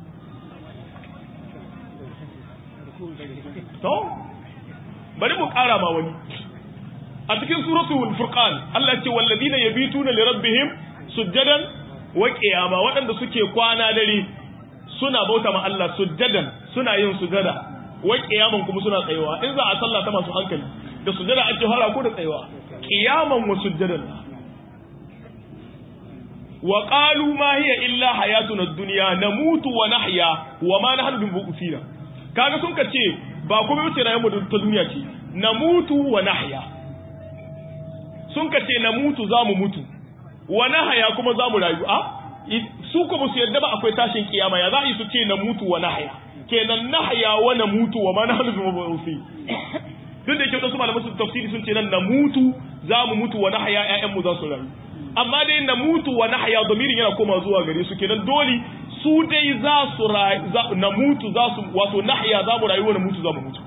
to bari mu kara ma wani a cikin suratul furqan Allah ya ce walladina yabituna li rabbihim sujadan wa qiyama waɗanda suke kwana dare suna bauta ma Allah sujjadan suna yin sujada wai kiyaman kuma suna tsayawa in za a sallah ta masu hankali da sujada ake fara ko da tsayawa kiyaman wa sujjadan wa qalu ma hiya illa hayatuna ad-dunya namutu wa nahya wa ma nahnu bimu'minin kaga sun ka ce ba kuma wuce rayuwar mu ta duniya ce na mutu wa nahya sun ka ce na mutu za mu mutu wa nahya kuma za mu rayu a su kuma su yadda ba akwai tashin kiyama ya za a yi su ce na mutu wa nahya kenan nahya wa na mutu wa ma nahnu bi mabusi duk da yake wasu malaman su tafsiri sun ce nan na mutu za mu mutu wa nahya ƴaƴan mu za su rayu amma dai na mutu wa nahya damirin yana koma zuwa gare su kenan dole su dai za su na mutu za su wato nahya za mu rayu wa na mutu za mu mutu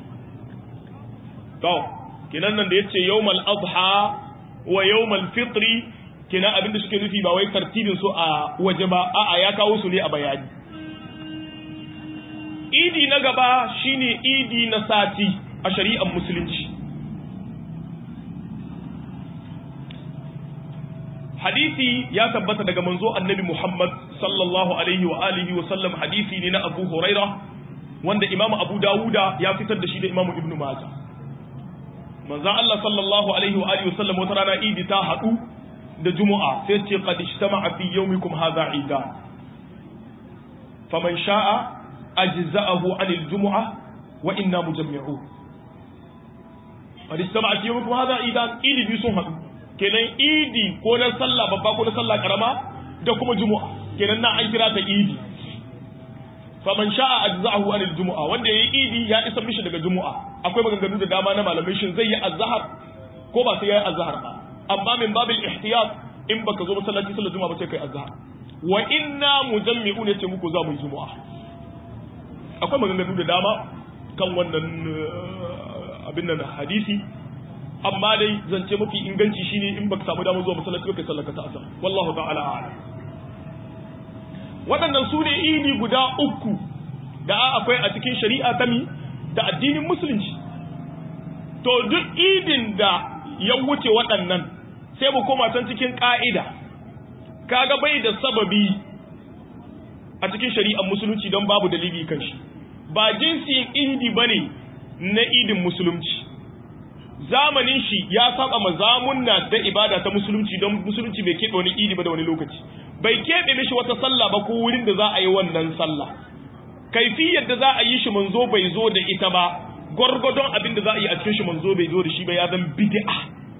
to kenan nan da yace yawmal adha wa yawmal fitri kenan abinda suke nufi ba wai tartibin su a waje ba a'a ya kawo su ne a bayani idi na gaba shine idi na sati a shari'ar musulunci hadisi ya tabbata daga manzo annabi Muhammad sallallahu alaihi wa alihi wa sallam hadisi ne na Abu Huraira wanda Imam Abu Dawuda ya fitar da shi da Imam Ibn Majah manzo Allah sallallahu alaihi wa alihi wa sallam wata rana idi ta hadu da Juma'a sai ce qad ijtama'a fi yawmikum hadha idan faman sha'a ajza'ahu 'anil jumu'ah wa inna mujammi'un qad ijtama'a fi yawmikum hadha idan idi bi sun hadu kenan idi ko na sallah babba ko na sallah karama da kuma juma'a kenan na an kira ta idi faman sha'a ajza'ahu anil jumu'a wanda yayi idi ya isa mishi daga jumu'a akwai maganganu da dama na malamai shin zai yi azhar ko ba sai yayi azhar ba amma min babil ihtiyat in baka zo masallaci sallar juma'a ba sai kai azhar wa inna mujammi'un yace muku za mu yi jumu'a akwai maganganu da dama kan wannan abin nan hadisi amma dai zance mafi inganci shine in baka samu damar zuwa masallaci ba kai sallaka ta asar wallahu ta'ala a'lam waɗannan su ne idi guda uku da akwai a cikin shari'a ta mi da addinin musulunci to duk idin da ya wuce waɗannan sai mu koma can cikin ƙa'ida kaga bai da sababi a cikin shari'ar musulunci don babu dalili kan shi ba jinsin idi bane na idin musulunci zamanin shi ya saba mazamunna da ibada ta musulunci don musulunci bai keɓe wani idi ba da wani lokaci bai keɓe mishi wata sallah ba ko wurin da za a yi wannan sallah kaifiyar da za a yi shi manzo bai zo da ita ba gwargwadon abin da za a yi a cikin shi manzo bai zo da shi ba ya zan bid'a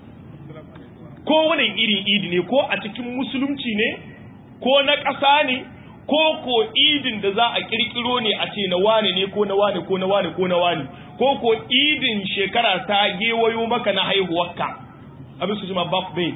ko wani irin idi ne ko a cikin musulunci ne ko na ƙasa ne ko ko idin da za a kirkiro ne a ce na wane ne ko na wane ko na wane ko na wane ko ko idin shekara ta gewayo maka na haihuwarka abin su jima birthday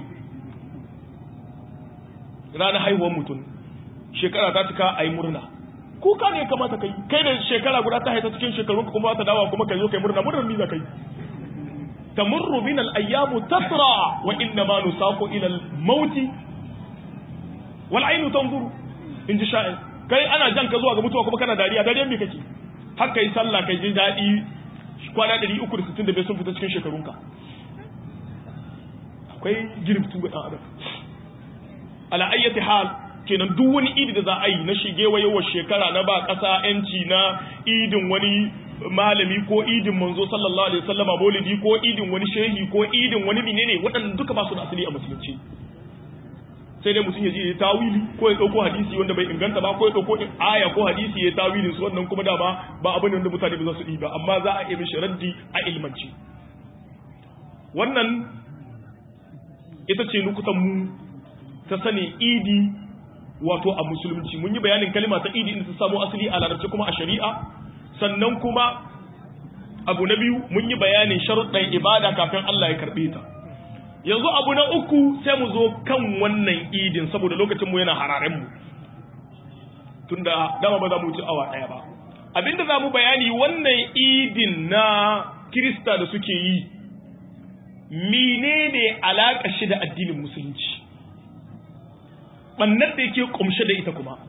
ranar haihuwar mutum shekara ta cika a yi murna kuka ne kamata kai kai da shekara guda ta haita cikin shekarun kuma ta dawa kuma kai zo kai murna murnar miza kai tamurru min al-ayyamu tasra wa inna ma nusaqu ila al-mauti wal aynu tanzuru in ji sha'in kai ana jan ka zuwa ga mutuwa kuma kana dariya dariyar me kake har kai sallah kai ji daɗi kwana 365 sun fita cikin shekarunka akwai girbitu ga ɗan adam ala ayyati hal kenan duk wani idi da za a yi na shigewa yawan shekara na ba ƙasa yanci na idin wani malami ko idin manzo sallallahu alaihi wasallama maulidi ko idin wani shehi ko idin wani menene waɗannan duka ba su da asali a musulunci sai dai mutum ya je ya tawili ko ya dauko hadisi wanda bai inganta ba ko ya dauko aya ko hadisi ya tawilin su wannan kuma dama ba abin da mutane ba za su yi ba amma za a yi mishi raddi a ilmanci wannan ita ce nukutan mu ta sani idi wato a musulunci mun yi bayanin kalima ta idi inda ta samu asali a larabci kuma a shari'a sannan kuma abu na biyu mun yi bayanin sharuɗan ibada kafin Allah ya karɓe ta yanzu abu na uku sai mu zo kan wannan idin saboda lokacin mu yana hararen mu tunda dama ba za mu ci awa daya ba abinda za mu bayani wannan idin na kirista da suke yi menene alaka shi da addinin musulunci bannar da yake kumshe da ita kuma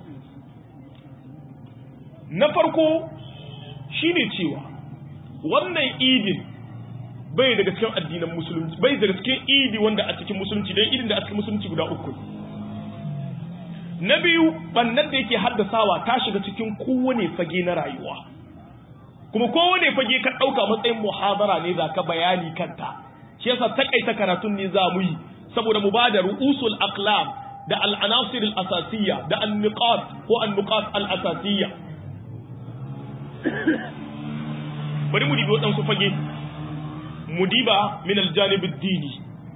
na farko shine cewa wannan idin bai daga cikin addinan musulunci bai daga cikin idi wanda a cikin musulunci don idin da a cikin musulunci guda uku na biyu bannan da yake haddasawa ta shiga cikin kowane fage na rayuwa kuma kowane fage ka ɗauka matsayin muhabara ne za ka bayani kanta shi yasa takaita karatun ne za mu yi saboda mu ba da ru'usul aqlam da al-anasir al-asasiyya da an-niqat ko an-nuqat al-asasiyya bari mu dibi waɗansu fage mu diba min aljanib dini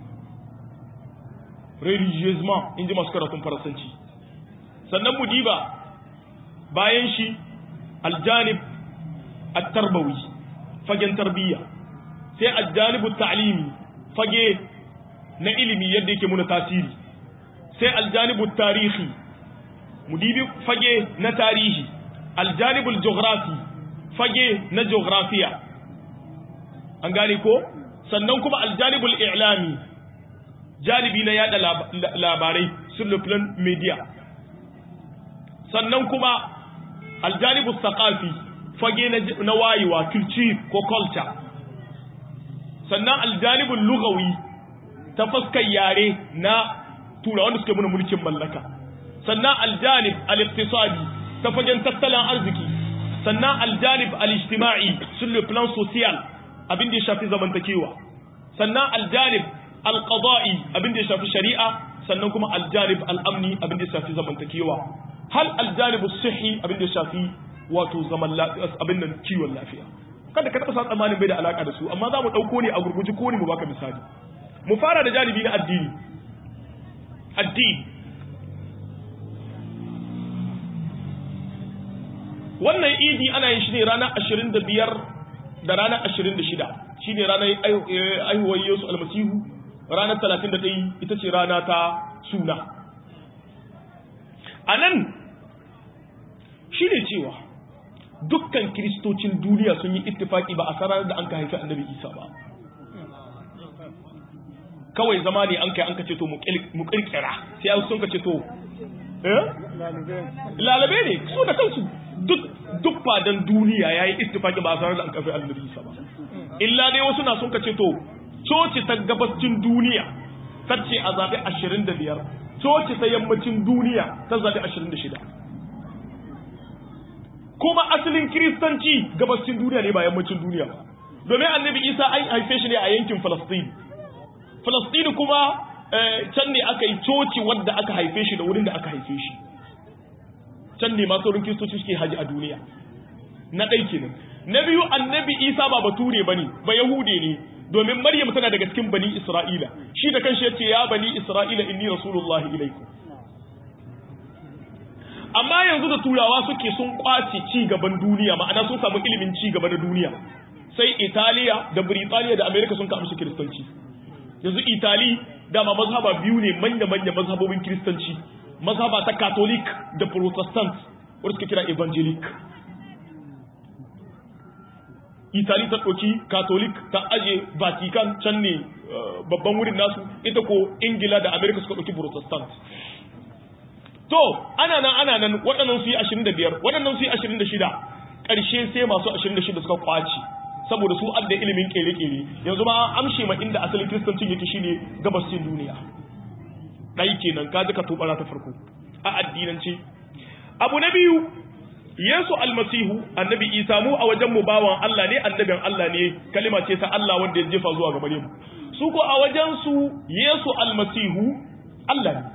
religieusement in ji masu karatun faransanci sannan mu diba bayan shi aljanib at-tarbawi fagen tarbiyya sai aljanibu ta'limi fage na ilimi yadda yake muna tasiri sai aljanibu tarihi mu dibi fage na tarihi aljanibul geography fage na geografiya an gane ko sannan kuma aljanibul i'lami janibi na yada labarai sur le plan media sannan kuma aljanibul thaqafi fage na wayewa culture ko culture sannan aljanibul lughawi ta fuskar yare na tura wanda suke muna mulkin mallaka sannan aljanib al-iqtisadi ta fagen tattalin arziki sannan aljanib al-ijtima'i sur le plan social abin da ya shafi zamantakewa sannan aljanib al-qada'i abin da ya shafi shari'a sannan kuma aljanib al-amni abin da ya shafi zamantakewa hal aljanib as-sihhi abin da ya shafi wato zaman abin nan kiwon lafiya kada ka taba sa tsammanin bai da alaka da su amma za mu dauko ne a gurguji ko ne mu baka misali mu fara da janibi na addini addini wannan idi ana yin shi ne ranar ashirin da biyar da ranar ashirin da shida shi ne ranar aihuwar yesu almasihu ranar talatin da ɗaya ita ce rana ta suna a nan shi ne cewa dukkan kiristocin duniya sun yi ittifaki ba a sanar da an ka haifi annabi isa ba kawai zama ne an kai an ka ce to mu kirkira sai sun ka ce to lalabe ne su da kansu duk fadan duniya ya yi ittifaki ba a sanar da an kafa annabi isa ba illa dai wasu na sun ka ce to coci ta gabacin duniya ta ce a zaɓe ashirin da biyar coci ta yammacin duniya ta zaɓe ashirin da shida kuma asalin kiristanci gabacin duniya ne ba yammacin duniya ba domin annabi isa an haife shi ne a yankin falastin falastin kuma can ne aka yi coci wadda aka haife shi da wurin da aka haife shi can ne masu wurin kiristoci suke haji a duniya na ɗai kenan na biyu annabi isa ba bature ba ne ba yahude ne domin maryam tana daga cikin bani isra'ila shi da kanshi yace ya bani isra'ila inni rasulullahi ilaikum amma yanzu da turawa suke sun kwace ci gaban duniya ma'ana sun samu ilimin ci gaba na duniya sai italiya da britaniya da america sun kawo kiristanci yanzu itali dama mazhaba biyu ne manya-manya mazhabobin kiristanci mazhaba ta catholic da protestant wadda suke kira evangelic itali ta ɗauki catholic ta aje vatican can ne babban wurin nasu ita ko ingila da america suka ɗauki protestant to ana nan ana nan waɗannan su yi 25 waɗannan su yi 26 ƙarshe sai masu 26 suka kwaci saboda su adda ilimin kere-kere yanzu ma amshe ma inda asalin kristancin yake shine gabashin duniya ɗai kenan ka ji ka tobara ta farko a addinance abu na biyu yesu almasihu annabi isa mu a wajen mu bawan allah ne annabin allah ne kalima ce ta allah wanda ya jefa zuwa gare mu su ko a wajen su yesu almasihu allah ne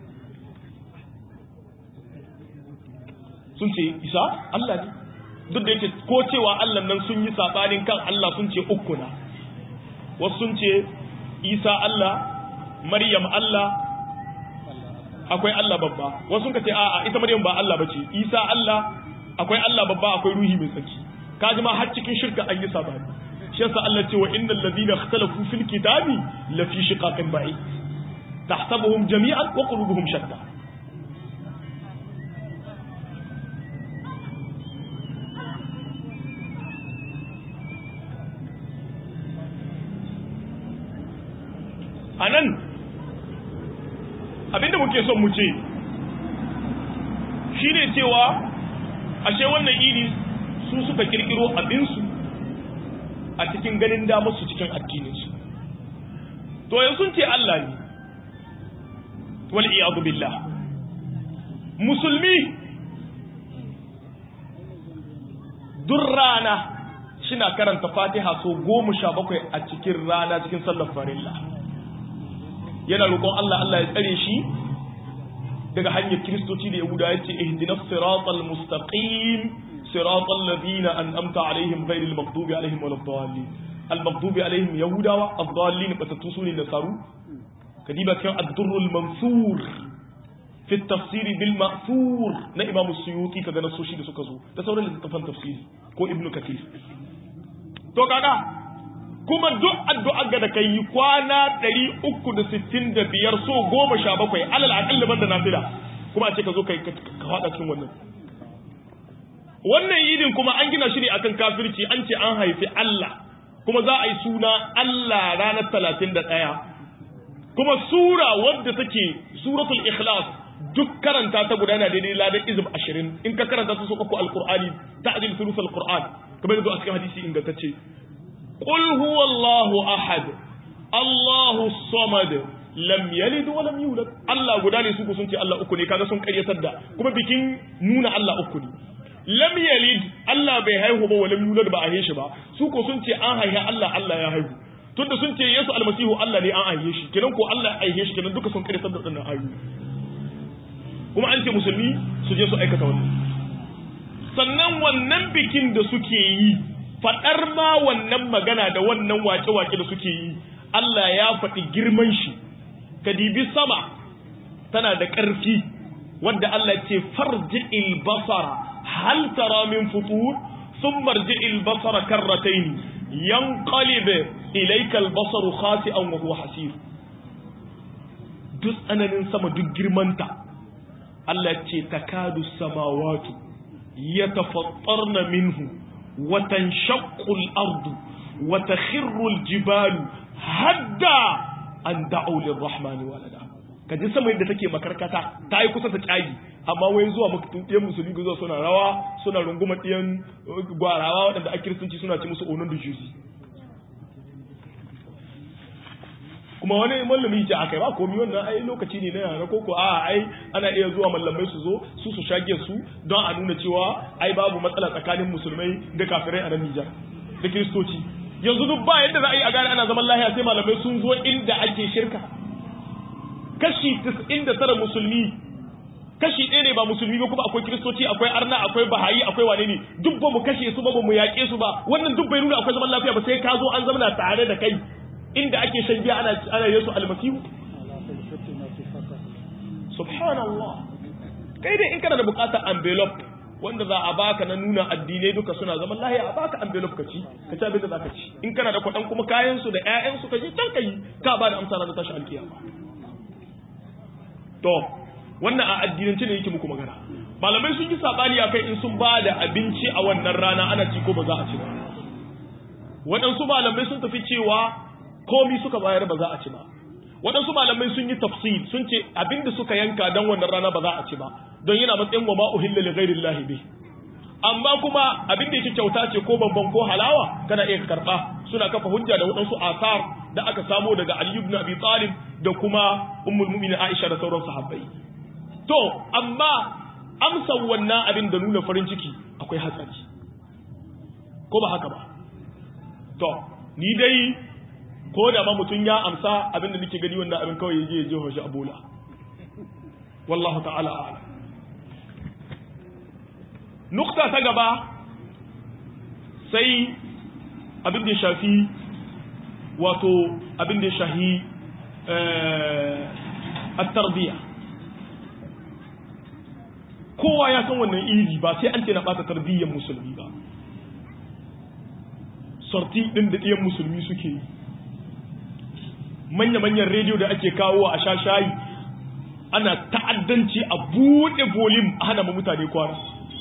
sun ce isa allah ne duk da yake ko cewa Allah nan sun yi sabanin kan Allah sun ce uku na wasu sun ce Isa Allah Maryam Allah akwai Allah babba wasu sun ce a'a ita Maryam ba Allah bace Isa Allah akwai Allah babba akwai ruhi mai tsaki kaji ma har cikin shirka an yi sabani shi yasa Allah ce wa innal ladina ikhtalafu fil kitabi la fi shiqaqin ba'id tahsabuhum jami'an wa qulubuhum shatta a nan abinda muke son mu ce shi ne cewa ashe wannan idi su suka kirkiro abinsu a cikin ganin damarsu cikin addininsu to yanzu sun ce Allah ne wal iyadu billah musulmi duk rana shina karanta fatiha so goma sha bakwai a cikin rana cikin sallar farilla yana roƙon Allah Allah ya tsare shi daga hanyar kiristoci da yahuda ya ce ihdinas siratal mustaqim siratal ladina an'amta alaihim ghairil maghdubi alaihim waladdallin al maghdubi alaihim yahudawa ad-dallin batatu sune nasaru kadiba kan ad-durrul mansur fi at-tafsir bil ma'thur na imam as-suyuti kaga nasoshi da suka zo da sauran littattafan tafsiri ko ibnu kathir to kaga kuma duk addu'a ga da kai kwana 365 so 17 alal aqall banda nafila kuma a ce ka zo kai ka fada cikin wannan wannan idin kuma an gina shi ne akan kafirci an ce an haifi Allah kuma za a yi suna Allah ranar 31 kuma sura wadda take suratul ikhlas duk karanta ta gudana daidai ladan izib 20 in ka karanta ta so uku alqur'ani ta'dil thuluth alqur'an kamar yadda a cikin hadisi ingantacce qul huwallahu ahad Allahu samad lam yalid wa lam yulad Allah guda ne su ku sun ce Allah uku ne kaga sun karyatar da kuma bikin nuna Allah uku ne lam yalid Allah bai haihu ba wa lam yulad ba a shi ba su ko sun ce an haihu Allah Allah ya haihu tunda sun ce Yesu almasihu Allah ne an haihe shi kenan ko Allah ya haihe shi kenan duka sun karyatar da wannan ayoyi kuma an ce musulmi su je su aikata wannan sannan wannan bikin da suke yi faɗar ma wannan magana da wannan wake-wake da suke yi Allah ya faɗi girman shi ka dibi sama tana da ƙarfi wadda Allah ce farji'il basara hal tara min futur thumma rji'il basara karratayn yanqalib ilayka al-basaru khasi'an wa huwa hasir duk tsananin sama duk girmanta Allah ce takadu samawatu yatafattarna minhu wa tanshaqqu al-ardu wa takhirru al-jibalu hadda an da'u lirrahmani walada kaji sama yadda take makarkata ta yi kusa ta cagi amma wai zuwa ɗiyan musulmi zuwa suna rawa suna runguma ɗiyan gwarawa waɗanda a kiristanci suna ci musu onon da juzi kuma wani mallami ce akai ba komi wannan ai lokaci ne na yara koko a ai ana iya zuwa mallamai su zo su su shage su don a nuna cewa ai babu matsala tsakanin musulmai da kafirai a nan Nijar da kiristoci yanzu duk ba yadda za a yi a gane ana zaman lahiya sai malamai sun zo inda ake shirka kashi 99 musulmi kashi ɗaya ne ba musulmi ba kuma akwai kiristoci akwai arna akwai bahayi akwai wane ne duk ba mu kashe su ba ba mu yaƙe su ba wannan duk bai nuna akwai zaman lafiya ba sai ka zo an zama tare da kai inda ake shan giya ana ana yesu almasihu subhanallah kai dai in kana da bukatar envelope wanda za a baka na nuna addinai duka suna zaman lahiya a baka envelope ka ci ka ci abin da zaka ci in kana da kwaɗan kuma kayan su da ƴaƴan su ka je can kai ka ba da amsa na tashi alkiyama to wannan a addinance ne yake muku magana malamai sun yi sabani akai in sun ba da abinci a wannan rana ana ci ko ba za a ci ba waɗansu malamai sun tafi cewa komi suka bayar ba za a ci ba waɗansu malamai sun yi tafsir sun ce abinda suka yanka don wannan rana ba za a ci ba don yana matsayin wa ma'uhilla li ghairi llahi bi amma kuma abin da yake kyauta ce ko bamban ko halawa kana iya karba suna kafa hujja da waɗansu asar da aka samo daga Ali ibn Abi Talib da kuma Ummul Mu'minin Aisha da sauran sahabbai to amma amsa wannan abin da nuna farin ciki akwai hatsari ko ba haka ba to ni dai ko da ma mutum ya amsa abin da nake gani wannan abin kawai yaje ya je shi a bola wallahu ta'ala a'lam nukta ta gaba sai abin da ya shafi wato abin da ya shahi at-tarbiyya kowa ya san wannan iri ba sai an ce na bata tarbiyyar musulmi ba sorti din da ɗiyan musulmi suke yi manya-manyan rediyo da ake kawo a sha shayi ana ta'addanci a buɗe volume a hana mutane kwana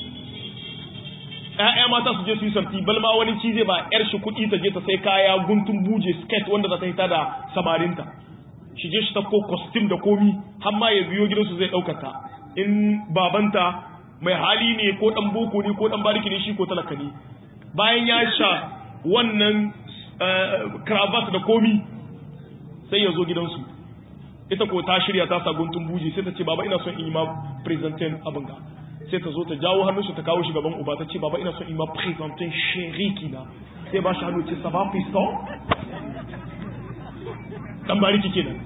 ‘ya'ya mata su je su yi sarti balma wani ci zai ba ‘yar shi kuɗi ta je ta sai kaya guntun buje skirt wanda za ta hita da samarinta shi je shi ta ko costume da komi har ma ya biyo gidansu zai ɗaukata in babanta mai hali ne ko ɗan boko ne ko ɗan bariki ne shi ko talaka ne bayan ya sha wannan cravat da komi sai ya zo gidansu ita ko ta shirya ta sa guntun buji sai ta ce baba ina son in yi ma presentin abin ga sai ta zo ta jawo hannunsu ta kawo shi gaban uba ta ce baba ina son in yi ma presentin sheriki na sai ba shi hannu ce sa ba piston dan bariki kenan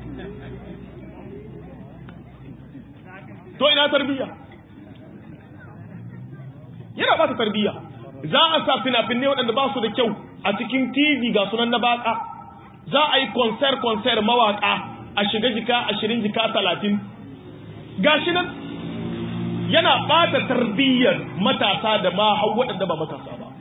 to ina tarbiyya yana bata tarbiyya za a sa fina-finai waɗanda ba su da kyau a cikin tv ga sunan na baka za a yi konser konser mawaka a shiga jika ashirin jika talatin gashi nan yana bata tarbiyyar matasa da ma hau waɗanda ba matasa ba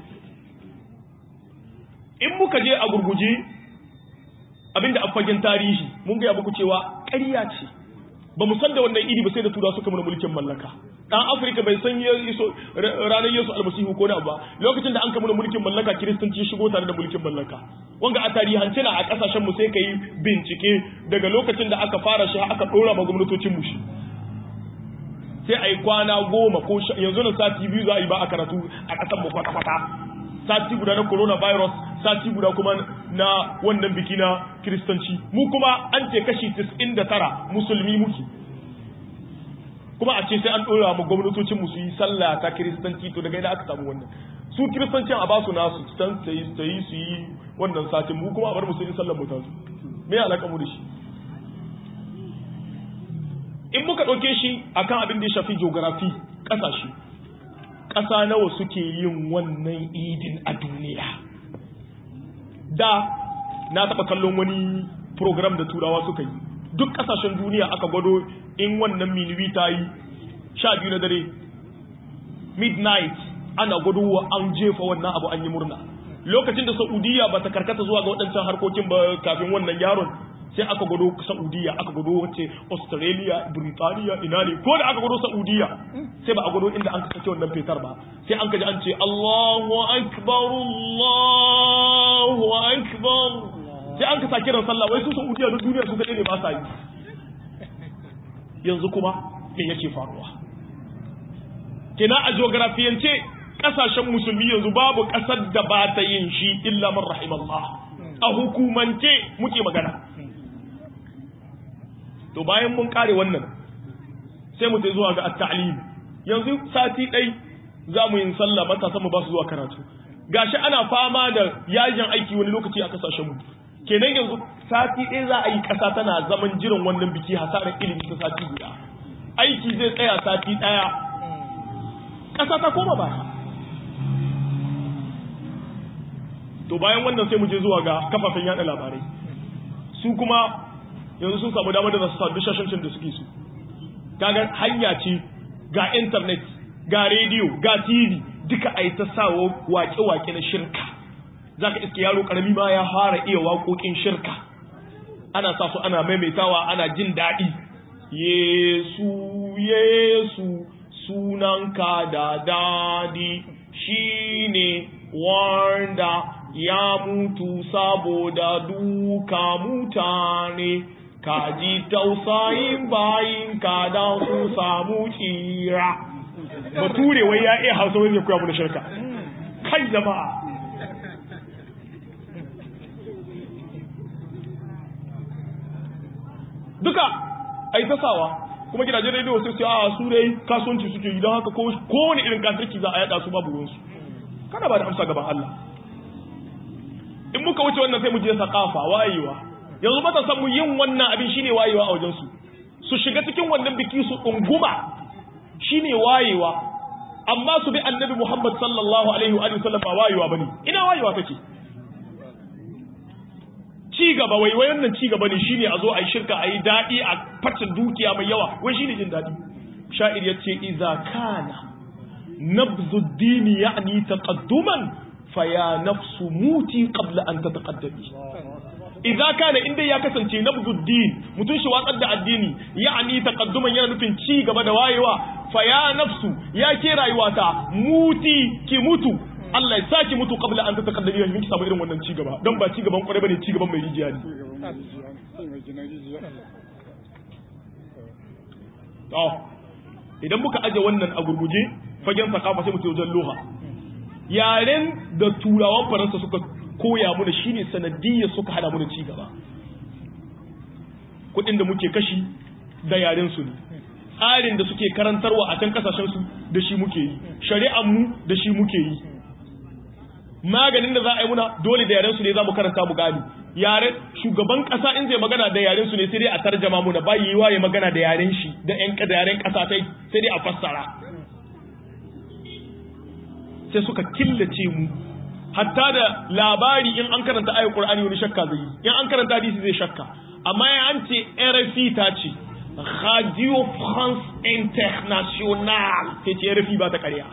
in muka je a gurguje abinda a fagen tarihi mun gaya muku cewa ƙarya ce ba mu san da wannan idi ba sai da tura suka mana mulkin mallaka dan afirka bai san ranar yesu almasihu ko na ba lokacin da an kama mulkin mallaka kiristanci shigo tare da mulkin mallaka wanga a tarihance na a kasashen mu sai ka yi bincike daga lokacin da aka fara shi aka dora ma gwamnatocin mu shi sai a yi kwana goma ko yanzu na sati biyu za a yi ba a karatu a ƙasar mu kwata-kwata sati guda na coronavirus sati guda kuma na wannan biki na kiristanci mu kuma an ce kashi 99 musulmi muke kuma a ce sai an ɗora mu gwamnatocin mu su yi sallah ta kiristanci to daga ina aka samu wannan su kiristancin a basu nasu san su yi su yi wannan satin mu kuma a bar mu su yi sallar mu ta su me ya alaka mu da shi in muka ɗauke shi akan abin da ya shafi geography ƙasashe ƙasa nawa suke yin wannan idin a duniya da na taɓa kallon wani program da turawa suka yi duk ƙasashen duniya aka gwado in wannan minuwi ta yi sha biyu na dare midnight ana gwado wa an jefa wannan abu an yi murna lokacin da saudiya ba ta karkata zuwa ga waɗancan harkokin ba kafin wannan yaron sai aka gwado saudiya aka gwado wace australia britaniya ina ne ko da aka gwado saudiya sai ba a gwado inda an kasance wannan fetar ba sai an kaji an ce allahu akbar allahu akbar sai an kasa kiran sallah wai su saudiya duk duniya su kaɗai ne ba sa yi yanzu kuma me yake faruwa kina a geografiyance kasashen musulmi yanzu babu kasar da ba ta yin shi illa man rahimallah a hukumance muke magana to bayan mun kare wannan sai mu tai zuwa ga at-ta'lim yanzu sati dai za mu yin sallah matasan mu ba su zuwa karatu gashi ana fama da yajin aiki wani lokaci a kasashen mu kenan yanzu sati ɗaya za a yi ƙasa tana zaman jiran wannan biki hasarar ilimi ta sati guda aiki zai tsaya sati ɗaya ƙasa ta koma ba to bayan wannan sai mu je zuwa ga kafafen yada labarai su kuma yanzu sun samu damar da za su sadu shashancin da suke su kaga hanya ce ga intanet ga rediyo ga tv duka a yi ta sawo wake-wake na shirka za ka iske yaro karami ma ya fara iya waƙoƙin shirka ana sa su ana maimaitawa ana jin daɗi yesu yesu sunanka da dadi shine wanda ya mutu saboda duka mutane ka ji tausayin bayin ka da su samu tsira bature wai ya iya hausa wani ya kuya mu da shirka kai jama'a duka a yi tasawa kuma gidajen rediyo sai su a su dai kasuwanci suke yi don haka kowane irin kafirci za a yada su babu ruwansu kana ba da amsa gaban Allah in muka wuce wannan sai mu je sakafa wayewa yanzu mata san mu yin wannan abin shine wayewa a wajen su su shiga cikin wannan biki su dunguma shine wayewa amma su bi annabi Muhammad sallallahu alaihi wa sallam ba wayewa bane ina wayewa take ci gaba wai wai wannan ci gaba ne shine a zo a yi shirka a yi daɗi a fata dukiya mai yawa wai shine jin daɗi sha'ir ya ce iza kana nabzu dini ya'ni taqadduman fa ya nafsu muti qabla an tataqaddami idza kana inda ya kasance nabzu din mutun shi watsar da addini ya'ni taqadduman yana nufin ci gaba da wayewa fa ya nafsu ya ke rayuwata muti ki mutu Allah ya saki mutu kabla an ta takaddami yanzu ki samu irin wannan ci gaba don ba ci gaban kwarai bane ci gaban mai rijiya ne to idan muka aje wannan a gurguje fagen sakafa sai mu wajen loha yaren da turawan faransa suka koya mu da shine sanadiyya suka hada mu da ci gaba kuɗin da muke kashi da yaren su ne tsarin da suke karantarwa a can kasashen su da shi muke yi shari'ar mu da shi muke yi maganin da za a yi muna dole da yaren su ne za mu karanta mu gani yaren shugaban kasa in zai magana da yaren su ne sai dai a tarjama muna ba yi waye magana da yaren shi da yan da yaren kasa tai sai dai a fassara sai suka killace mu hatta da labari in an karanta ayat qur'ani wani shakka zai yi in an karanta hadisi zai shakka amma ya an ce RFI ta ce Radio France International sai ce RFI ba ta ƙarya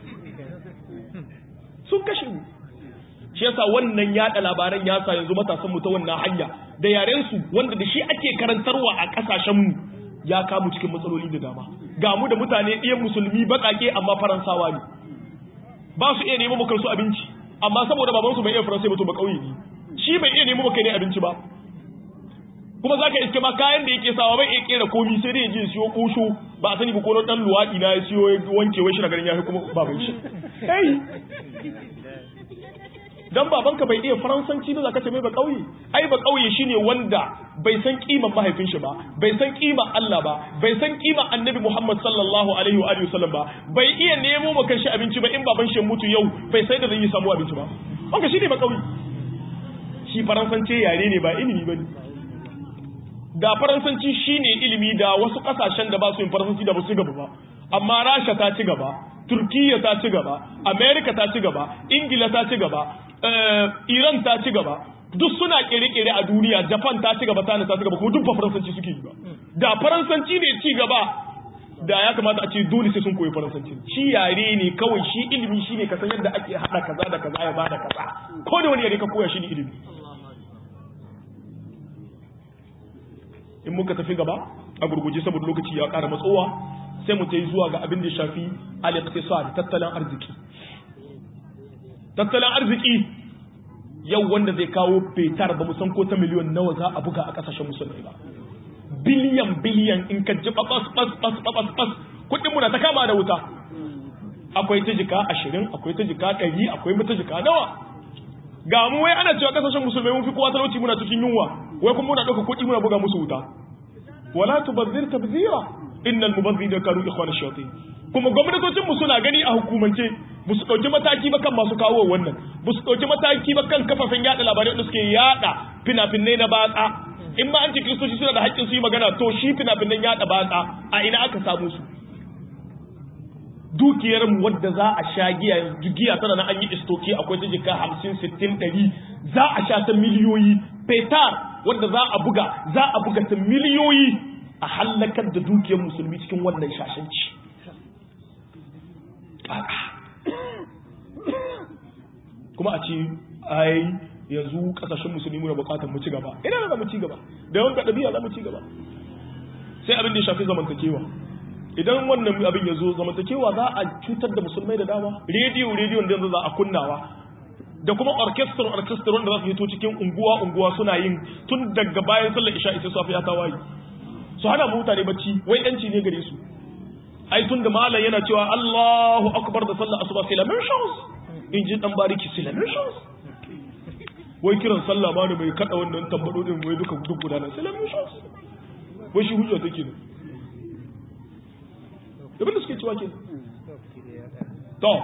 sun kashe mu shi yasa wannan yada labaran ya sa yanzu matasan mu ta wannan hanya da yaren su wanda da shi ake karantarwa a kasashen mu ya kamu cikin matsaloli da dama ga mu da mutane ɗiyan musulmi baƙaƙe amma faransawa ne ba su iya nemo maka su abinci amma saboda babansu bai iya faransai ba to ba kauye ne shi bai iya nemo maka ne abinci ba kuma zaka iske ma kayan da yake sawa bai iya kera komi sai dai ya je siyo kosho ba a sani ba ko dan luwadi na ya siyo wanke wai shi na garin ya kuma baban shi kai dan babanka bai iya faransanci ba zaka ce mai ba kauye ai ba kauye shine wanda bai san kiman mahaifin shi ba bai san kiman Allah ba bai san kiman Annabi Muhammad sallallahu alaihi wa alihi wasallam ba bai iya nemo maka shi abinci ba in baban shi mutu yau bai sai da zai yi samu abinci ba wanda shine ba kauye shi faransanci yare ne ba ilimi bane da faransanci shine ilimi da wasu kasashen da ba su yin faransanci da ba su gaba ba amma Rasha ta ci gaba Turkiya ta ci gaba America ta ci gaba Ingila ta ci gaba Iran ta ci gaba duk suna kere-kere a duniya Japan ta ci gaba China ta ci gaba kuma duk ba faransanci suke yi ba da faransanci ne ci gaba da ya kamata a ce dole sai sun koyi faransanci shi yare ne kawai shi ilimi shi ne kasan yadda ake hada kaza da kaza ya bada kaza ko da wani yare ka koya shi ne ilimi in muka tafi gaba a gurguje saboda lokaci ya kara matsowa sai mu ta yi zuwa ga abin da ya shafi al-iqtisad tattalin arziki tattalin arziki yau wanda zai kawo fetar ba mu san ko ta miliyon nawa za a buga a kasashen musulmai ba biliyan biliyan in ka ji babas bas bas babas bas kudin mu na ta kama da wuta akwai ta jika ashirin akwai ta jika ɗari akwai mata jika nawa ga mu wai ana cewa kasashen musulmai mun fi kowa talauci muna cikin yunwa wai kuma muna ɗauka kuɗi muna buga musu wuta wala tubazzir tabzira innal mubazzirina kanu ikhwana shayatin kuma gwamnatocin mu suna gani a hukumance ba su ɗauki mataki ba kan masu kawo wannan ba su ɗauki mataki ba kan kafafen yada labarai wanda suke yada fina-finai na batsa in ma an ce kiristoci suna da haƙƙin su yi magana to shi fina-finan yada batsa a ina aka samu su dukiyar mu wadda za a sha giya giya tana na an yi istoki akwai ta jika hamsin sittin ɗari za a sha ta miliyoyi fetar wadda za a buga za a buga ta miliyoyi a hallakar da dukiyar musulmi cikin wannan shashanci kuma a ce ai yanzu kasashen musulmi muna bukatar mu ci gaba ina za mu ci gaba da yawan ɗabi'a za mu ci gaba sai abin da ya shafi zamantakewa idan wannan abin ya zo zamantakewa za a cutar da musulmai da dama rediyo rediyo da yanzu za a kunnawa da kuma orchestra orchestra wanda za su hito cikin unguwa unguwa suna yin tun daga bayan sallar isha isa safiya ta waye su hana mutane bacci wai yanci ne gare su ai tun da malam yana cewa Allahu akbar da sallar asuba sai lamin shams in ji dan bariki sai lamin shams wai kiran sallah ma ne mai kada wannan tambado din wai duka duk gudanar sai lamin shams wai shi hujja take ne abin da suke cewa ke to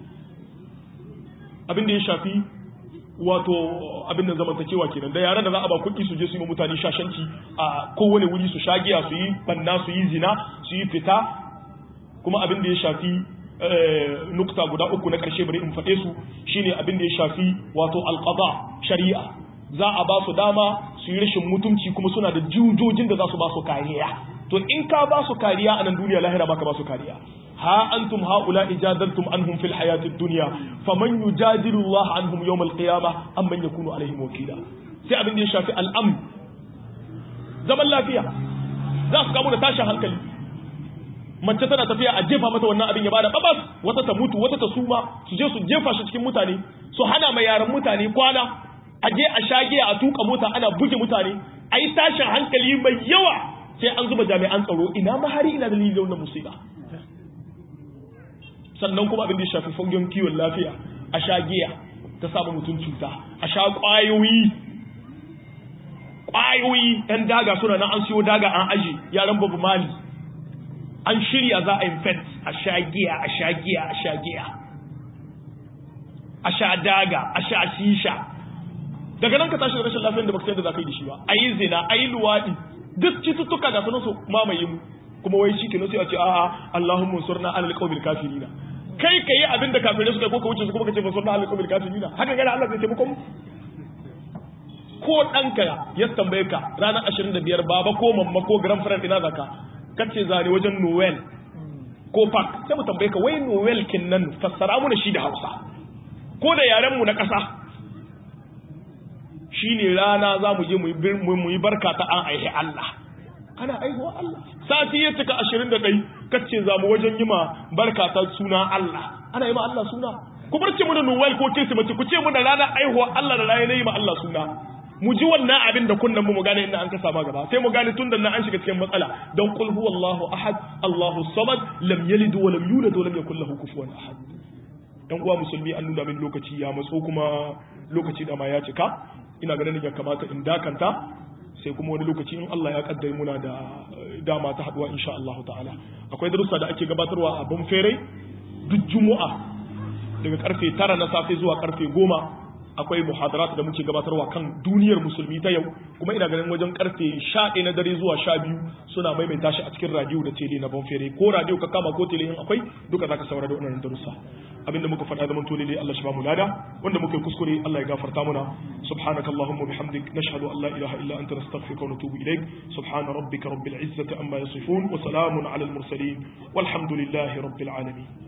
abin da ya shafi wato abin da zamantakewa kenan da yaran da za a ba kuɗi su je su yi mutane shashanci a kowane wuri su shagiya su yi banna su yi zina su yi fita kuma abin da ya shafi nukta guda uku na ƙarshe bari in faɗe su shine abin da ya shafi wato alqada shari'a za a ba su dama su yi rashin mutunci kuma suna da jujojin da za su ba su kariya to in ka ba su kariya a nan duniya lahira baka ba su kariya ha antum haula ijadaltum anhum fil hayati dunya faman yujadilu Allah anhum yawm al qiyamah am man yakunu alaihim wakila sai abin da ya shafi al'am zaman lafiya za su kamu da tashin hankali mace tana tafiya a jefa mata wannan abin ya bada babas wata ta mutu wata ta suma su je su jefa shi cikin mutane su hana mai yaran mutane kwana a je a shage a tuka mota ana buge mutane a yi tashin hankali mai yawa sai an zuba jami'an tsaro ina mahari ina dalilin wannan musiba sannan kuma abin da ya shafi fagen kiwon lafiya a sha giya ta samu mutum cuta a sha ƙwayoyi ƙwayoyi ɗan daga suna nan an siyo daga an aji yaran babu mali an shirya za a infect a sha giya a sha giya a sha giya a sha daga a sha shisha daga nan ka tashi da rashin lafiyar da baka san da za ka yi da shi ba a yi zina a yi luwaɗi duk cututtuka ga sunan su mamaye mu kuma wai shi kenan sai a ce a'a Allahumma surna alal qawmil kafirina kai ka yi abin da kafirai suka ko ka wuce su kuma ka ce fasun da alƙawar kafirina haka gana Allah zai taimako mu ko ɗanka ya tambaye ka ranar ashirin da biyar baba ko mamma ko grand friend ina zaka kace zane wajen noel ko park sai mu tambaye ka wai noel kin nan fassara mu da shi da hausa ko da yaren mu na ƙasa shine rana za mu je mu yi barka ta an aihe Allah ana aihuwa Allah sati ya cika ashirin da ɗai kace za mu wajen yi ma barka ta suna Allah ana yi ma Allah suna ku bar ce mu da noel ko kirsimeti ku ce mu da ranar aihuwa Allah da ranar yi ma Allah suna mu ji wannan abin da kunnan mu gane inda an ka sama gaba sai mu gane tun da nan an shiga cikin matsala don qul huwallahu ahad Allahu samad lam yalid wa lam yulad wa lam yakul lahu kufuwan ahad dan uwa musulmi an nuna min lokaci ya matso kuma lokaci da ma ya cika ina ganin ya kamata in dakanta sai kuma wani lokaci in Allah ya kaddare muna da dama ta haduwa insha Allah ta'ala akwai darussa da ake gabatarwa a Banfere duk Juma'a daga karfe 9 na safe zuwa karfe 10 akwai muhadarat da muke gabatarwa kan duniyar musulmi ta yau kuma ina ganin wajen karfe 11 na dare zuwa 12 suna maimaita shi a cikin radio da tele na Banfere ko radio ka kama ko tele in akwai duka zaka saurara da wannan darussa abinda muka faɗa zaman tole dai Allah shi ba mu lada wanda muka yi kuskure Allah ya gafarta muna subhanakallahumma bihamdik nashhadu an la ilaha illa anta nastaghfiruka wa natubu ilaik subhana rabbika rabbil izzati amma yasifun wa salamun ala al mursalin walhamdulillahi rabbil alamin